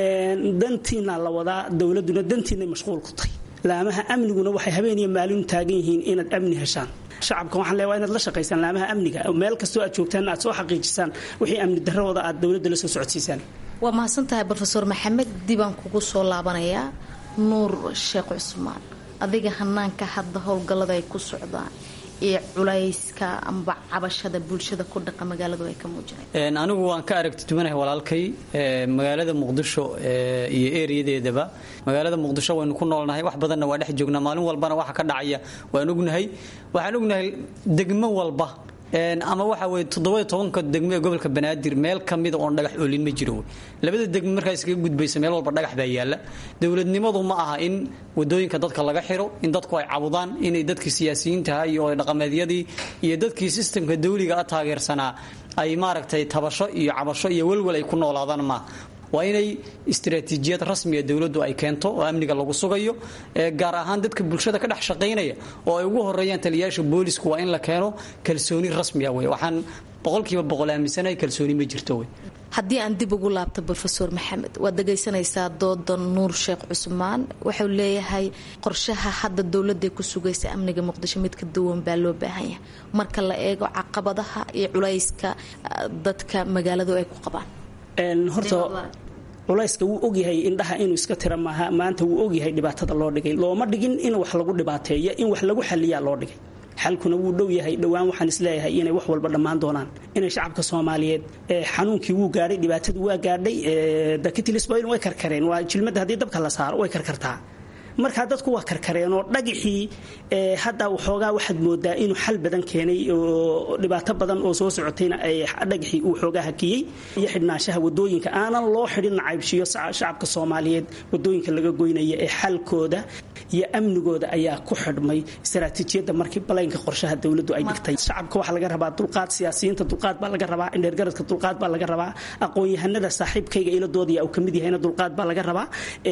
dantiina la wadaa dowladuna dantiinay mashquul ku tahay laamaha amniguna waxay habeeniyo maalin taagan yihiin inaad amni heshaan shacabka waxaan leeyahay inaad la shaqaysaan laamaha amniga meel kastoo aad joogtaan aad soo xaqiijisaan wixii amni darradooda aad dowladda la soo socodsiisaan waa mahadsantahay rofeor maxamed dibaan kugu soo laabanayaa nuur sheekh cusmaan adiga hanaanka hadda howlgallada ay ku socdaan iyo culayska amba cabashada bulshada ku dhaqa magaaladu ay ka muujinay anigu waan ka aragti duwanahay walaalkay magaalada muqdisho iyo ereyadeedaba magaalada muqdisho waynu ku noolnahay wax badanna waa dhex joognaa maalin walbana waxa ka dhacaya waan ognahay waxaan ognahay degmo walba ama waxa weye toddobayo tobanka degmo ee gobolka banaadir meel kamida oon dhagax oolin ma jiro labada degmo markaa iskaga gudbaysa meel walba dhagax baa yaala dowladnimadu ma aha in wadooyinka dadka laga xiro in dadku ay cabudaan inay dadkii siyaasiyiintaha iyo dhaqameedyadii iyo dadkii sistamka dawliga a taageersanaa ay maaragtay tabasho iyo cabasho iyo welwel ay ku noolaadaan maaha waa inay istaraatiijiyad rasmiga dowladdu ay keento oo amniga lagu sugayo gaar ahaan dadka bulshada ka dhex shaqaynaya oo ay ugu horeeyaan taliyayaasha boolisku waa in la keeno kalsooni rasmiga wey waxaan boqolkiiba boqol aaminsanahay kalsooni ma jirto wey haddii aan dib ugu laabto rofeor maxamed waad dhagaysanaysaa dooda nuur sheekh cusmaan wuxuu leeyahay qorshaha hadda dowladday ku sugaysa amniga muqdisho mid ka duwan baa loo baahan yahay marka la eego caqabadaha iyo culayska dadka magaaladu ay ku qabaan horta culayska wuu ogyahay indhaha inuu iska tira maaha maanta wuu ogyahay dhibaatada loo dhigay looma dhigin in wax lagu dhibaateeyo in wax lagu xaliyaa loo dhigay xalkuna wuu dhow yahay dhowaan waxaan isleeyahay inay wax walba dhammaan doonaan inay shacabka soomaaliyeed xanuunkii wuu gaadhay dhibaatadu waa gaadhay dakitilisboil way karkareen waa jilmadda haddii dabka la saaro way karkartaa markaa dadku waa karkareen oo dhagixii hadda waxoogaa waxaad moodaa inuu xal badan keenay oo dhibaato badan oo soo socotayna dhagixii uu xoogaa hakiyey iyo xidhnaanshaha wadooyinka aanan loo xidhin nacaybshiyo shacabka soomaaliyeed wadooyinka laga goynaya ee xalkooda iyo amnigooda ayaa ku xidhmay istaraatiijiyadda markii balaynka qorshaha dowladdu ay dhigtay shacabka waxaa laga rabaa dulqaad siyaasiyiinta dulqaad baa laga rabaa indheergaradka dulqaad baa laga rabaa aqoon-yahanada saaxiibkayga ila doodaya uu kamid yahayna dulqaad baa laga rabaa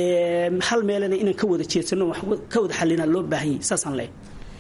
hal meelena inaan ka wada ka wada xalina loo baahanyay saasaan leeyahay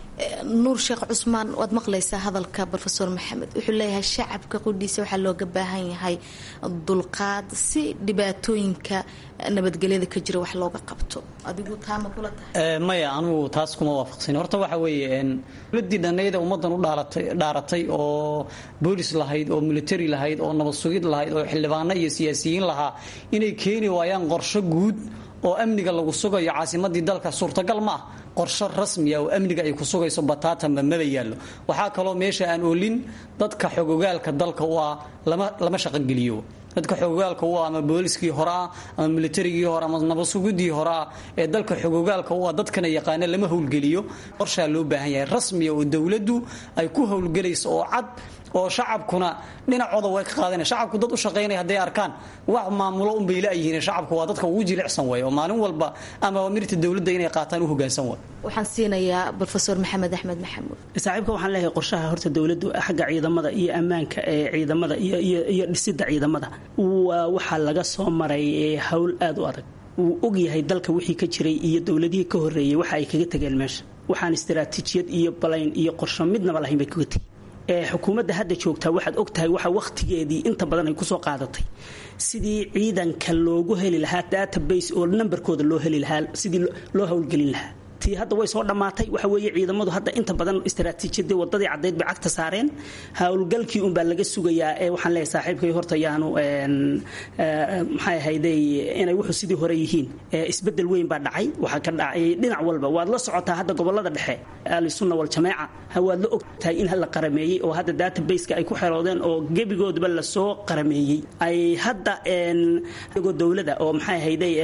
nuur sheekh cusmaan waad maqlaysaa hadalka rofeor maxamed wuxuu leeyahay shacabka qudhiisa waxaa looga baahan yahay dulqaad si dhibaatooyinka nabadgelyada ka jira wax looga qabto adigu taama kula tahay maya anugu taas kuma waafaqsan horta waxa weeye dowladii dhanayda ummadan u dhaaratay oo boolis lahayd oo military lahayd oo nabad sugid lahayd oo xildhibaano iyo siyaasiyiin lahaa inay keeni waayaan qorsho guud oo amniga lagu sugayo caasimadii dalka suurtagal ma ah qorsho rasmiya oo amniga ay ku sugayso bataatanba maba yaallo waxaa kaloo meesha aan oolin dadka xogogaalka dalka u ah lama shaqogeliyo dadka xogogaalka u ah ama booliskii hore ah ama militarigii hore ama nabadsugidii hore ah ee dalka xogogaalka u ah dadkana yaqaana lama howlgeliyo qorshaa loo baahan yahay rasmiya oo dowladdu ay ku howlgelayso oo cad oo shacabkuna dhinacooda way ka qaadanaya shacabku dad u shaqaynaya hadday arkaan wax maamulo unbay laayihiin shacabku waa dadka ugu jilicsan way oo maalin walba ama amirta dowladda inay qaataan u hogaansan way waxaan siinayaa rofeor maxamed axmed maxamuud saaxiibka waxaan leeyahay qorshaha horta dowladdu xagga ciidamada iyo ammaanka ee ciidamada iyo dhisidda ciidamada waa waxaa laga soo maray howl aad u adag wuu ogyahay dalka wixii ka jiray iyo dowladihii ka horeeyey waxa ay kaga tegeen meesha waxaan istaraatiijiyad iyo balayn iyo qorsho midnaba lahayn bay kaga tegi xukuumadda hadda joogtaa waxaad ogtahay waxa wakhtigeedii inta badan ay kusoo qaadatay sidii ciidanka loogu heli lahaa database oo nambarkooda loo heli lahaa sidii loo howlgelin lahaa tii hadda way soo dhammaatay waxa weeye ciidamadu hadda inta badan istaraatiijiyadii wadadii caddeyd bay cagta saareen howlgalkii unbaa laga sugayaa ee waxaan leeyahay saaxiibkay horta yaanu maxay ahayday inay wuxuu sidii hore yihiin isbedel weyn baa dhacay waxaa ka dhacay dhinac walba waad la socotaa hadda gobolada dhexe ahlusunna waljamaaca waad la ogtahay in la qarameeyey oo hadda databaseka ay ku xeroodeen oo gebigoodba lasoo qarameeyey ay hadda iyagoo dowlada oo maxay ahayday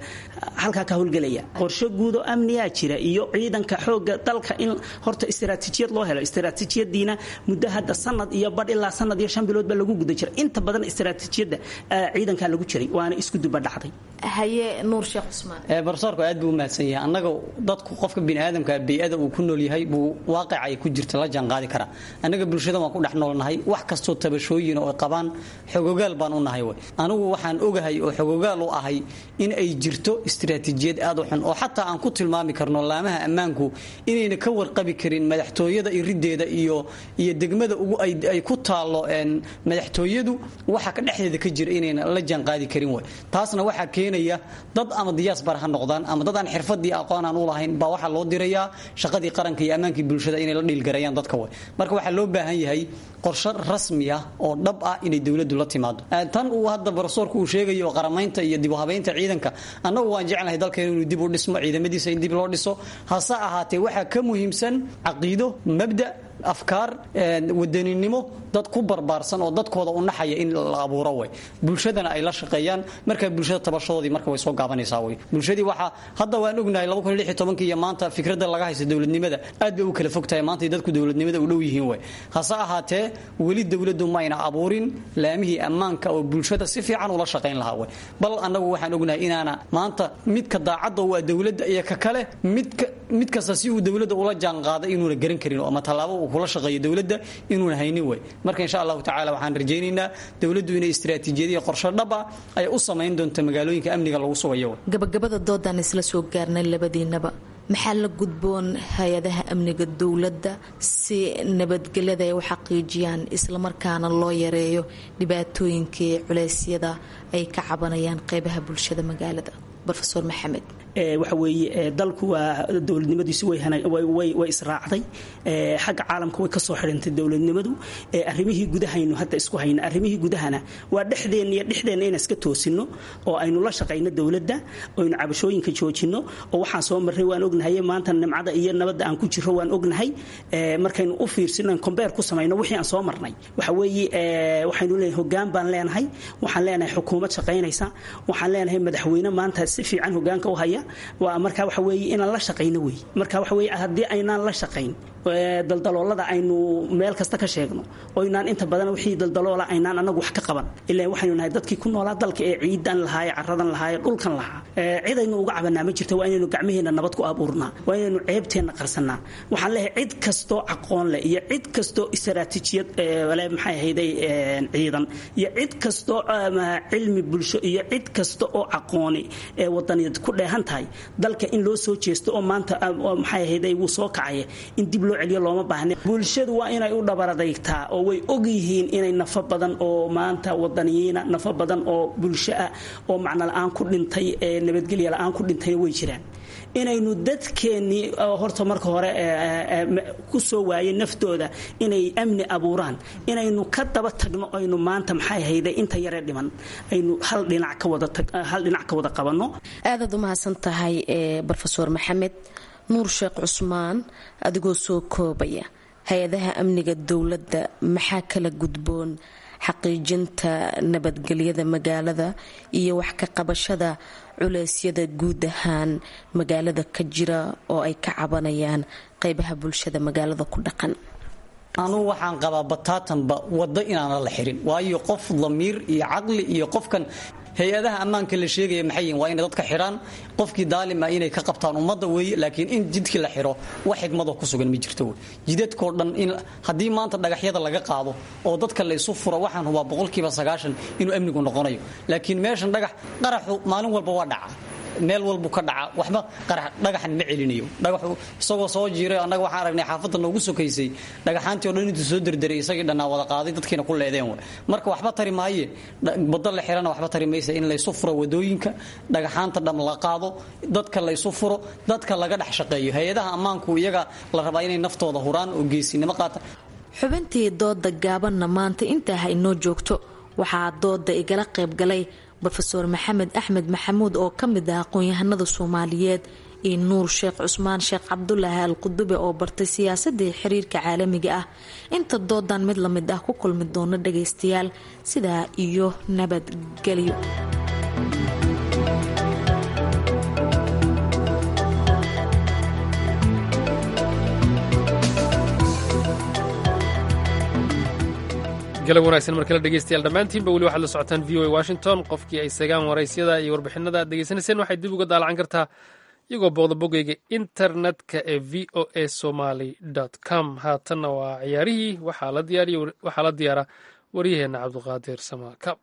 halkaa ka howlgelaya qorshe guud oo amniyaa jira iyo ciidanka xooga dalka in horta istaraatiijiyad loo helo istaraatiijiyadiina muddo hadda sanad iyo badh ilaa sanad iyo shan bilood baa lagu guda jira inta badan istaraatiijiyadda ciidankaa lagu jiray waana isku duba dhacday haye nuur sheekh cusmaan barsoorku aad buu u mahadsan yahay annaga dadku qofka biniaadamka bey-ada uu ku nool yahay buu waaqica ay ku jirta la jaanqaadi karaa annaga bulshada waan ku dhex noolnahay wax kastoo tabashooyin oo ay qabaan xogogaal baan u nahay wey anigu waxaan ogahay oo xogogaal u ahay in ay jirto istiraatiijiyad aad u xun oo xataa aan ku tilmaami karno laamaha ammaanku inayna ka warqabi karin madaxtooyada irideeda iyo iyo degmada ugu ay ku taallo madaxtooyadu waxa ka dhexdeeda ka jira inayna la jaanqaadi karin wey taasna waxaa keenaya dad ama diyaasbar ha noqdaan ama dad aan xirfadii aqoon aan u lahayn baa waxaa loo dirayaa shaqadii qaranka iyo ammaankii bulshada inay la dhiilgarayaan dadka wey marka waxaa loo baahan yahay qorshe rasmi ah oo dhab ah inay dowladdu la timaado tan uu hadda barosoorku uu sheegayo oo qaramaynta iyo dib u habaynta ciidanka annagu waan jeclahay dalkeena inuu dib u dhismo ciidamadiisa in dib loo dhiso hase ahaatee waxaa ka muhiimsan caqiido mabda afkaar wadaninimo dad ku barbaarsan oo dadkooda u naxaya in la abuuro way bulshadana ay la shaqeeyaan markaa bulshada tabashadoodii marka way soo gaabanaysaa way bulshadii waxaa hadda waan ognahay iyo maanta fikradda laga haysta dowladnimada aad bay u kala fog tahay maanta dadku dowladnimada u dhow yihiin way hase ahaatee weli dowladdu mayna abuurin laamihii ammaanka oo bulshada si fiican ula shaqayn lahaa way bal annagu waxaan ognahay inaana maanta midka daacadda waa dowladda iyo ka kale midka mid kasta si uu dowladda ula jaanqaada inuuna garan karin ama tallaabo uu kula shaqeeyo dowladda inuuna haynin way marka insha allahu tacala waxaan rajaynaynaa dowladdu inay istiraatiijiyadiyo qorshe dhab ah ay u samayn doonto magaalooyinka amniga lagu sugayo gabagabada doodaan isla soo gaarnay labadiinaba maxaa la gudboon hay-adaha amniga dowladda si nabadgelyada ay u xaqiijiyaan islamarkaana loo yareeyo dhibaatooyinkii culeysyada ay ka cabanayaan qeybaha bulshada magaalada rofeor maxamed waxa weeye dalku waa dowladnimadiisu way israacday xagga caalamka way kasoo xidhantay dowladnimadu arrimihii gudahaynu hadda isku hayna arrimihii gudahana waa dhexdeenna iyo dhexdeenna inaan iska toosino oo aynu la shaqayno dowladda oynu cabashooyinka joojino oo waxaan soo marray waan ognahay maanta nimcada iyo nabadda aan ku jiro waan ognahay markaynu u fiirsino combeer ku samayno wixii aan soo marnay waxa weeye waxaynu leenahay hogaan baan leenahay waxaan leenahay xukuumad shaqaynaysa waxaan leenahay madaxweyne maanta si fiican hogaanka u haya waa marka waxa weeye inaan la shaqayno wey marka waxa weeye haddii aynaan la shaqayn daldaloolada aynu meel kasta ka sheegno oo inaan inta badan wixii daldaloola aynaan anagu wax ka qaban ilaa waxaynu nahay dadkii ku noolaa dalka ee ciidan lahaaye caradan lahaaye dhulkan lahaa cid aynu uga cabanaa ma jirta waa inaynu gacmaheenna nabad ku abuurnaa waa inaynu ceebteenna qarsanaa waxaan leeyahay cid kastoo aqoon leh iyo cid kastoo istaraatiijiyad le maxay ahayday ciidan iyo cid kastoo cilmi bulsho iyo cid kasta oo aqooni ee wadaniyaed ku dheehan tahay dalka in loo soo jeesto oo maanta maxay ahayday wuu soo kacaya in dib loo celiyo looma baahna bulshadu waa inay u dhabaradaygtaa oo way og yihiin inay nafo badan oo maanta wadaniyiina nafo badan oo bulsho ah oo macno la-aan ku dhintay ee nabadgelya la-aan ku dhintayna way jiraan inaynu dadkeennii horta marka hore ku soo waayay naftooda inay amni abuuraan inaynu ka daba tagno aynu maanta maxay hayday inta yaree dhiman aynu hal dhinac ka wada hal dhinac ka wada qabanno aadaad u mahadsan tahay brofeor maxamed nuur sheekh cusmaan adigoo soo koobaya hay-adaha amniga dowladda maxaa kala gudboon xaqiijinta nabadgelyada magaalada iyo wax ka qabashada culeysyada guud ahaan magaalada ka jira oo ay ka cabanayaan qeybaha bulshada magaalada ku dhaqan anugu waxaan qabaa bataatanba waddo inaana la xirin waayo qof damiir iyo caqli iyo qofkan hay-adaha ammaanka la sheegaya maxay yihin waa inay dadka xidhaan qofkii daalima inay ka qabtaan ummadda weeye laakiin in jidkii la xidho wax xigmadoo ku sugan ma jirto wey jidadkoo dhan in haddii maanta dhagaxyada laga qaado oo dadka la isu furo waxaan hubaa boqolkiiba sagaashan inuu amnigu noqonayo laakiin meeshan dhagax qaraxu maalin walba waa dhaca meel walbu ka dhaca waxba dhagaxan ma celinayo dhagaxu isagoo soo jiiray annaga waxaan aragnay xaafadda noogu sokaysay dhagaxaantii o dhan intuu soo derderay isagii dhannaa wada qaaday dadkiina ku leedeen w marka waxba tari maaye waddo la xirana waxba tari maysa in laysu furo wadooyinka dhagaxaanta dham la qaado dadka laysu furo dadka laga dhex shaqeeyo hay-adaha ammaanku iyaga la rabaa inay naftooda huraan oo geesinimo qaata xubintii dooda gaabanna maanta intaa ha inoo joogto waxaa dooda igala qayb galay rofeor maxamed axmed maxamuud oo ka mid ah aqoon-yahanada soomaaliyeed iyo nuur sheekh cusmaan sheekh cabdulaahi al qudube oo bartay siyaasadii xiriirka caalamiga ah inta doodan mid lamid ah ku kulmi doono dhagaystayaal sidaa iyo nabadgelyo galab wanaagsan markale dhegeystayaal dhammaantiinba weli waxaad la socotaan v o a washington qofkii ay sagaan waraysyada iyo warbixinada aad degeysanayseen waxay dib uga daalacan kartaa iyagoo booqda bogeyga internetka ee v o a somaly com haatanna waa ciyaarihii waxaa la diyaara waryaheena cabduqaadir samaakab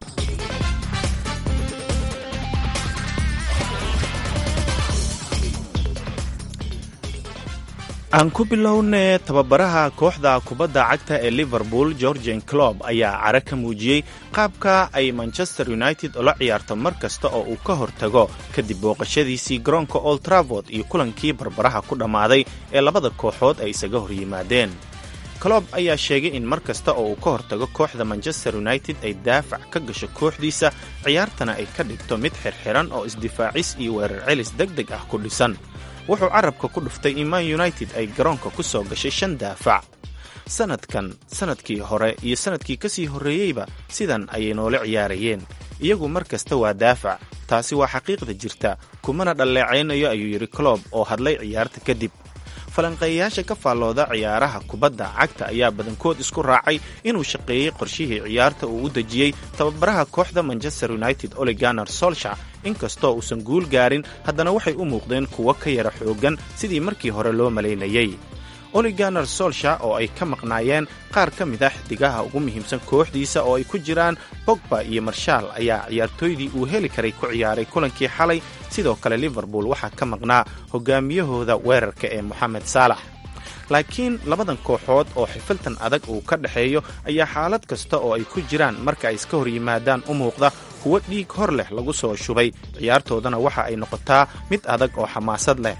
aan ku bilowne tababaraha kooxda kubadda cagta ee liverpool georgian clob ayaa cara ka muujiyey qaabka ay manchester united ula ciyaarto mar kasta oo uu ka hortago kadib booqashadiisii garoonka old travord iyo kulankii barbaraha ku dhammaaday ee labada kooxood ay isaga hor yimaadeen clob ayaa sheegay in mar kasta oo uu ka hortago kooxda manchester united ay daafac ka gasho kooxdiisa ciyaartana ay ka dhigto mid xirxiran oo isdifaacis iyo weerar celis deg deg ah ku dhisan wuxuu carabka ku dhuftay in man united ay garoonka ku soo gashay shan daafac sannadkan sannadkii hore iyo sannadkii ka sii horreeyeyba sidan ayay noola ciyaarayeen iyagu mar kasta waa daafac taasi waa xaqiiqda jirta kumana dhalleecaynayo ayuu yidhi clob oo hadlay ciyaarta kadib falanqeeyayaasha ka faallooda ciyaaraha kubadda cagta ayaa badankood isku raacay inuu shaqeeyey qorshihii ciyaarta uu u dejiyey tababaraha kooxda manchester united oliganar solsha inkastoo uusan guul gaarin haddana waxay u muuqdeen kuwo ka yara xooggan sidii markii hore loo malaynayey oliganar solsha oo ay ka maqnaayeen qaar ka mid ah xidigaha ugu muhiimsan kooxdiisa oo ay ku jiraan bogba iyo marshaal ayaa ciyaartooydii uu heli karay ku ciyaaray kulankii xalay sidoo kale liverpool waxaa ka maqnaa hogaamiyahooda weerarka ee moxamed saalax laakiin labadan kooxood oo xifiltan adag uu ka dhexeeyo ayaa xaalad kasta oo ay ku jiraan marka ay iska hor yimaadaan u muuqda kuwo dhiig hor leh lagu soo shubay ciyaartoodana waxa ay noqotaa mid adag oo xamaasad leh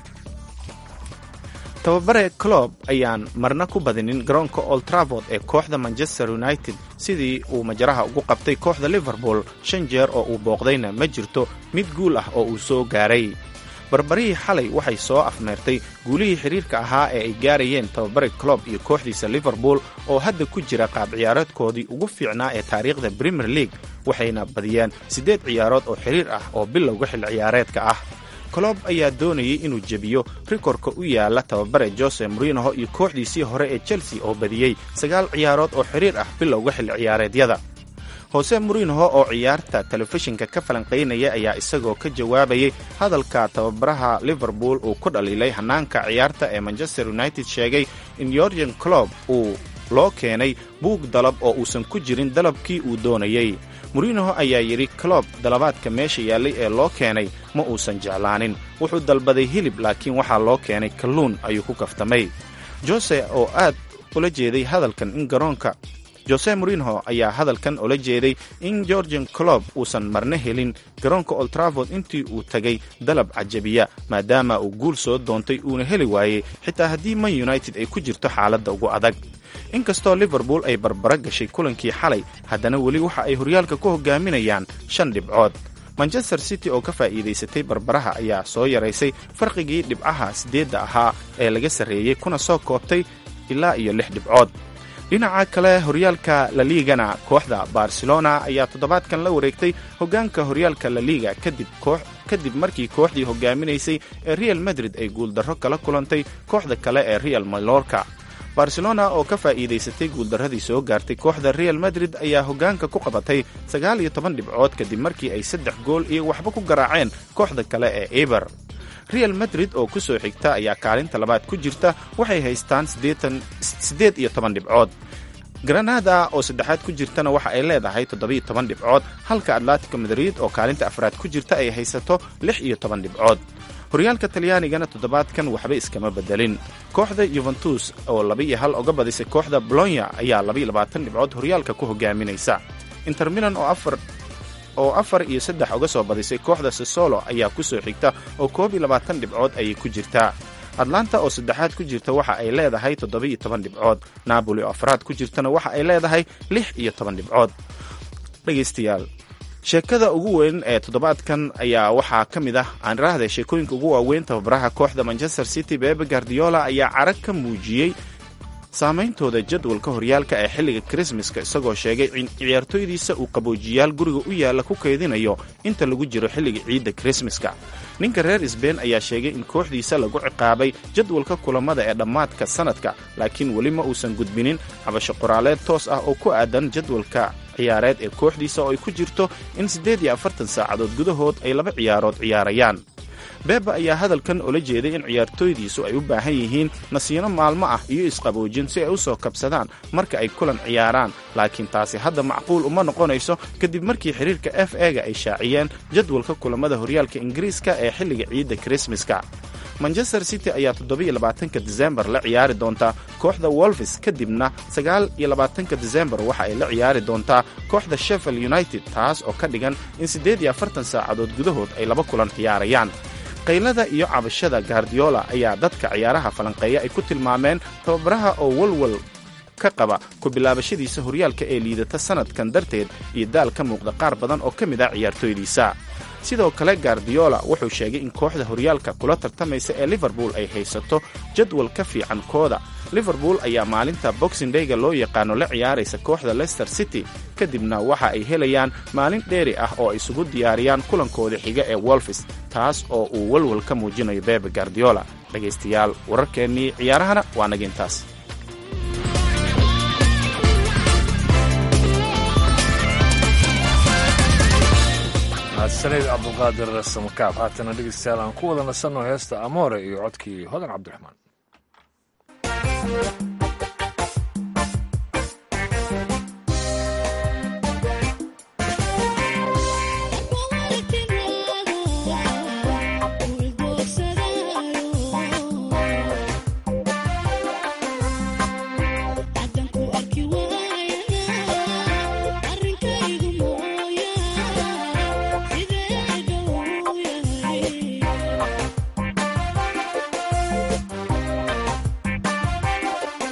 tababare clob ayaan marna ku badinin garoonka old travord ee kooxda manchester united sidii uu majaraha ugu qabtay kooxda liverpool shan jeer oo uu booqdayna ma jirto mid guul ah oo uu soo gaaray barbarihii xalay waxay soo afmeertay guulihii xidhiirka ahaa ee ay gaarayeen tababare clob iyo kooxdiisa liverpool oo hadda ku jira qaab ciyaareedkoodii ugu fiicnaa ee taariikhda premier league waxayna badiyeen siddeed ciyaarood oo xidhiir ah oo bilowga xil ciyaareedka ah colob ayaa doonayay inuu jebiyo rikorka u yaala tababare jose morinoho iyo kooxdiisii hore ee chelsea oo badiyey sagaal ciyaarood oo xidhiir ah bilowga xilli ciyaareedyada hose morinoho oo ciyaarta telefishinka ka falanqaynaya ayaa isagoo ka jawaabayay hadalka tababaraha liverpool uu ku dhaliilay hannaanka ciyaarta ee manchester united sheegay in yorgen clob uu loo keenay buug dalab oo uusan ku jirin dalabkii uu doonayey morinoho ayaa yidhi clob dalabaadka meesha yaallay ee loo keenay ma uusan jeclaanin wuxuu dalbaday hilib laakiin waxaa loo keenay kalluun ayuu ku kaftamay jose oo aad ula jeeday hadalkan in garoonka jose morinoho ayaa hadalkan ula jeeday in georgian clob uusan marna helin garoonka oltraford intii uu tagay dalab cajabiya maadaama uu guul soo doontay uuna heli waayey xitaa haddii man united ay ku jirto xaaladda ugu adag inkastoo liverpool ay barbara gashay kulankii xalay haddana weli waxa ay horyaalka ku hogaaminayaan shan dhibcood manchester city oo ka faa'iidaysatay barbaraha ayaa soo yaraysay farqigii dhibcaha siddeedda ahaa ee laga sarreeyey kuna soo koobtay ilaa iyo lix dhibcood dhinaca kale horyaalka laliigana kooxda barcelona ayaa toddobaadkan la wareegtay hoggaanka horyaalka laliiga kadib markii kooxdii hogaaminaysay ee real madrid ay guuldarro kala kulantay kooxda kale ee real malorka barcelona oo ka faa'iidaysatay guuldarradii soo gaartay kooxda real madrid ayaa hoggaanka ku qabatay sagaal iyo toban dhibcood kadib markii ay saddex gool iyo waxba ku garaaceen kooxda kale ee eber real madrid oo ku soo xigta ayaa kaalinta labaad ku jirta waxay haystaan siddeed iyo toban dhibcood granada oo saddexaad ku jirtana waxa ay leedahay toddobiyo toban dhibcood halka atletico madrid oo kaalinta afraad ku jirta ay haysato lix iyo toban dhibcood horyaalka talyaanigana toddobaadkan waxba iskama bedelin kooxda yuventus oo laba iyo hal oga badisay kooxda bolonya ayaa labaiyo labaatan dhibcood horyaalka ku hogaaminaysa inter milan oo afar oo afar iyo saddex uga soo badisay kooxda sesolo ayaa ku soo xigta oo koob iyo labaatan dhibcood ayay ku jirtaa atlanta oo saddexaad ku jirta waxa ay leedahay toddoba-iyo toban dhibcood napoli oo afraad ku jirtana waxa ay leedahay lix iyo toban dhibcood dhegaystayaal sheekada ugu weyn ee toddobaadkan ayaa waxaa ka mid ah aan raahday sheekooyinka ugu waaweyn tababaraha kooxda manchester city bebe guardiola ayaa carag ka muujiyey saameyntooda jadwalka horyaalka ee xilliga krismaska isagoo sheegay in ciyaartooydiisa uu qaboojiyaal guriga u yaalla ku kaydinayo inta lagu jiro xilliga ciidda krismaska ninka reer sbein ayaa sheegay in kooxdiisa lagu ciqaabay jadwalka kulamada ee dhammaadka sannadka laakiin weli ma uusan gudbinin cabasho qoraaleed toos ah oo ku aadan jadwalka ciyaareed ee kooxdiisa oo ay ku jirto in siddeed iyo afartan saacadood gudahood ay laba ciyaarood ciyaarayaan beeba ayaa hadalkan ola jeeday in ciyaartooydiisu ay u baahan yihiin nasiino maalmo ah iyo isqaboojin si ay u soo kabsadaan marka ay kulan ciyaaraan laakiin taasi hadda macquul uma noqonayso kadib markii xiriirka f ega ay shaaciyeen jadwalka kulamada horyaalka ingiriiska ee xilliga ciidda krismaska manchester city ayaa toddobiyo labaatanka disembar la ciyaari doontaa kooxda wolfis kadibna sagaal iyo labaatanka disembar waxa ay la ciyaari doontaa kooxda sheffield united taas oo ka dhigan in siddeed iyo afartan saacadood gudahood ay laba kulan ciyaarayaan qaylada iyo cabashada gardiola ayaa dadka ciyaaraha falanqeeya ay ku tilmaameen tababaraha oo walwal ka qaba ku bilaabashadiisa horyaalka ee liidata sannadkan darteed iyo daal ka muuqda qaar badan oo ka mid ah ciyaartooydiisa sidoo kale gardiola wuxuu sheegay in kooxda horyaalka kula tartamaysa ee liverpool ay haysato jadwal ka fiican kooda liverpool ayaa maalinta boxing dayga loo yaqaano la ciyaaraysa kooxda leicester city kadibna waxa ay helayaan maalin dheeri ah oo ay isugu diyaariyaan kulankooda xiga ee wolfis taas oo uu walwal ka muujinayo bebe gardiola dhegaystayaal wararkeennii ciyaarahana waa naga intaas mahadsanid cabdulqaadir samakaab haatana dhegeystayaal aan ku wada nasanno heesta amoore iyo codkii hodan cabdiraxmaan Yeah.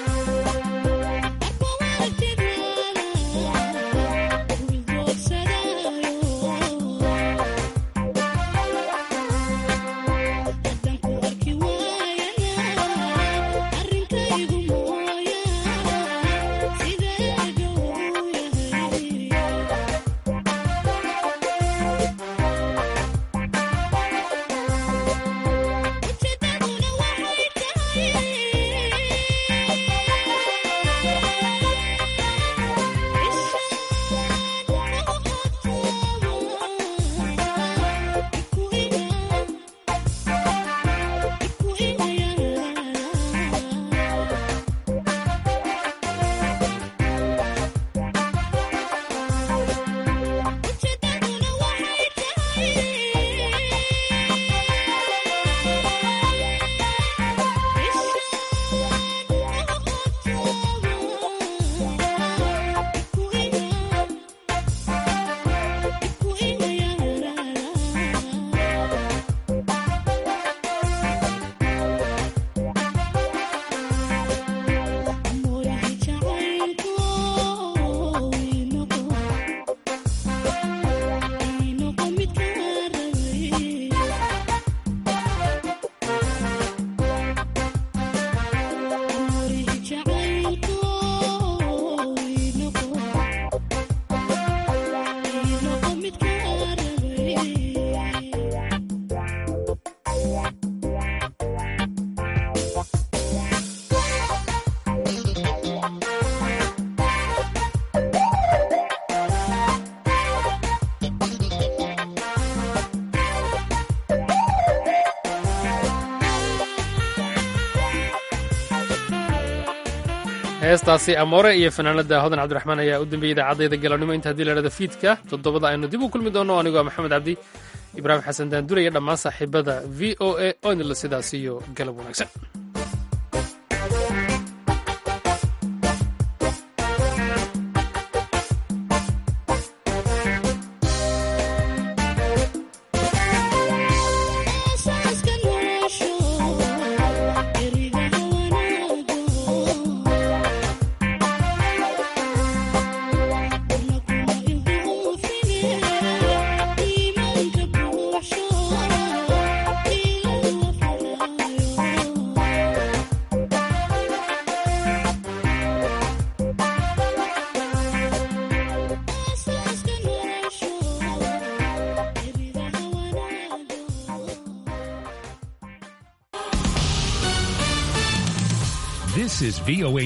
heestaasi amoore iyo fanaanada hodan cabdiraxmaan ayaa u dambeeyey idaacadayda galabnimo inta haddii lahahda fiidka toddobada aynu dib u kulmi doono anigoo maxamed cabdi ibraahim xasan daandure iyo dhammaan saaxiibada v o a oo idinla sidaas iyo galab wanaagsan This is VOA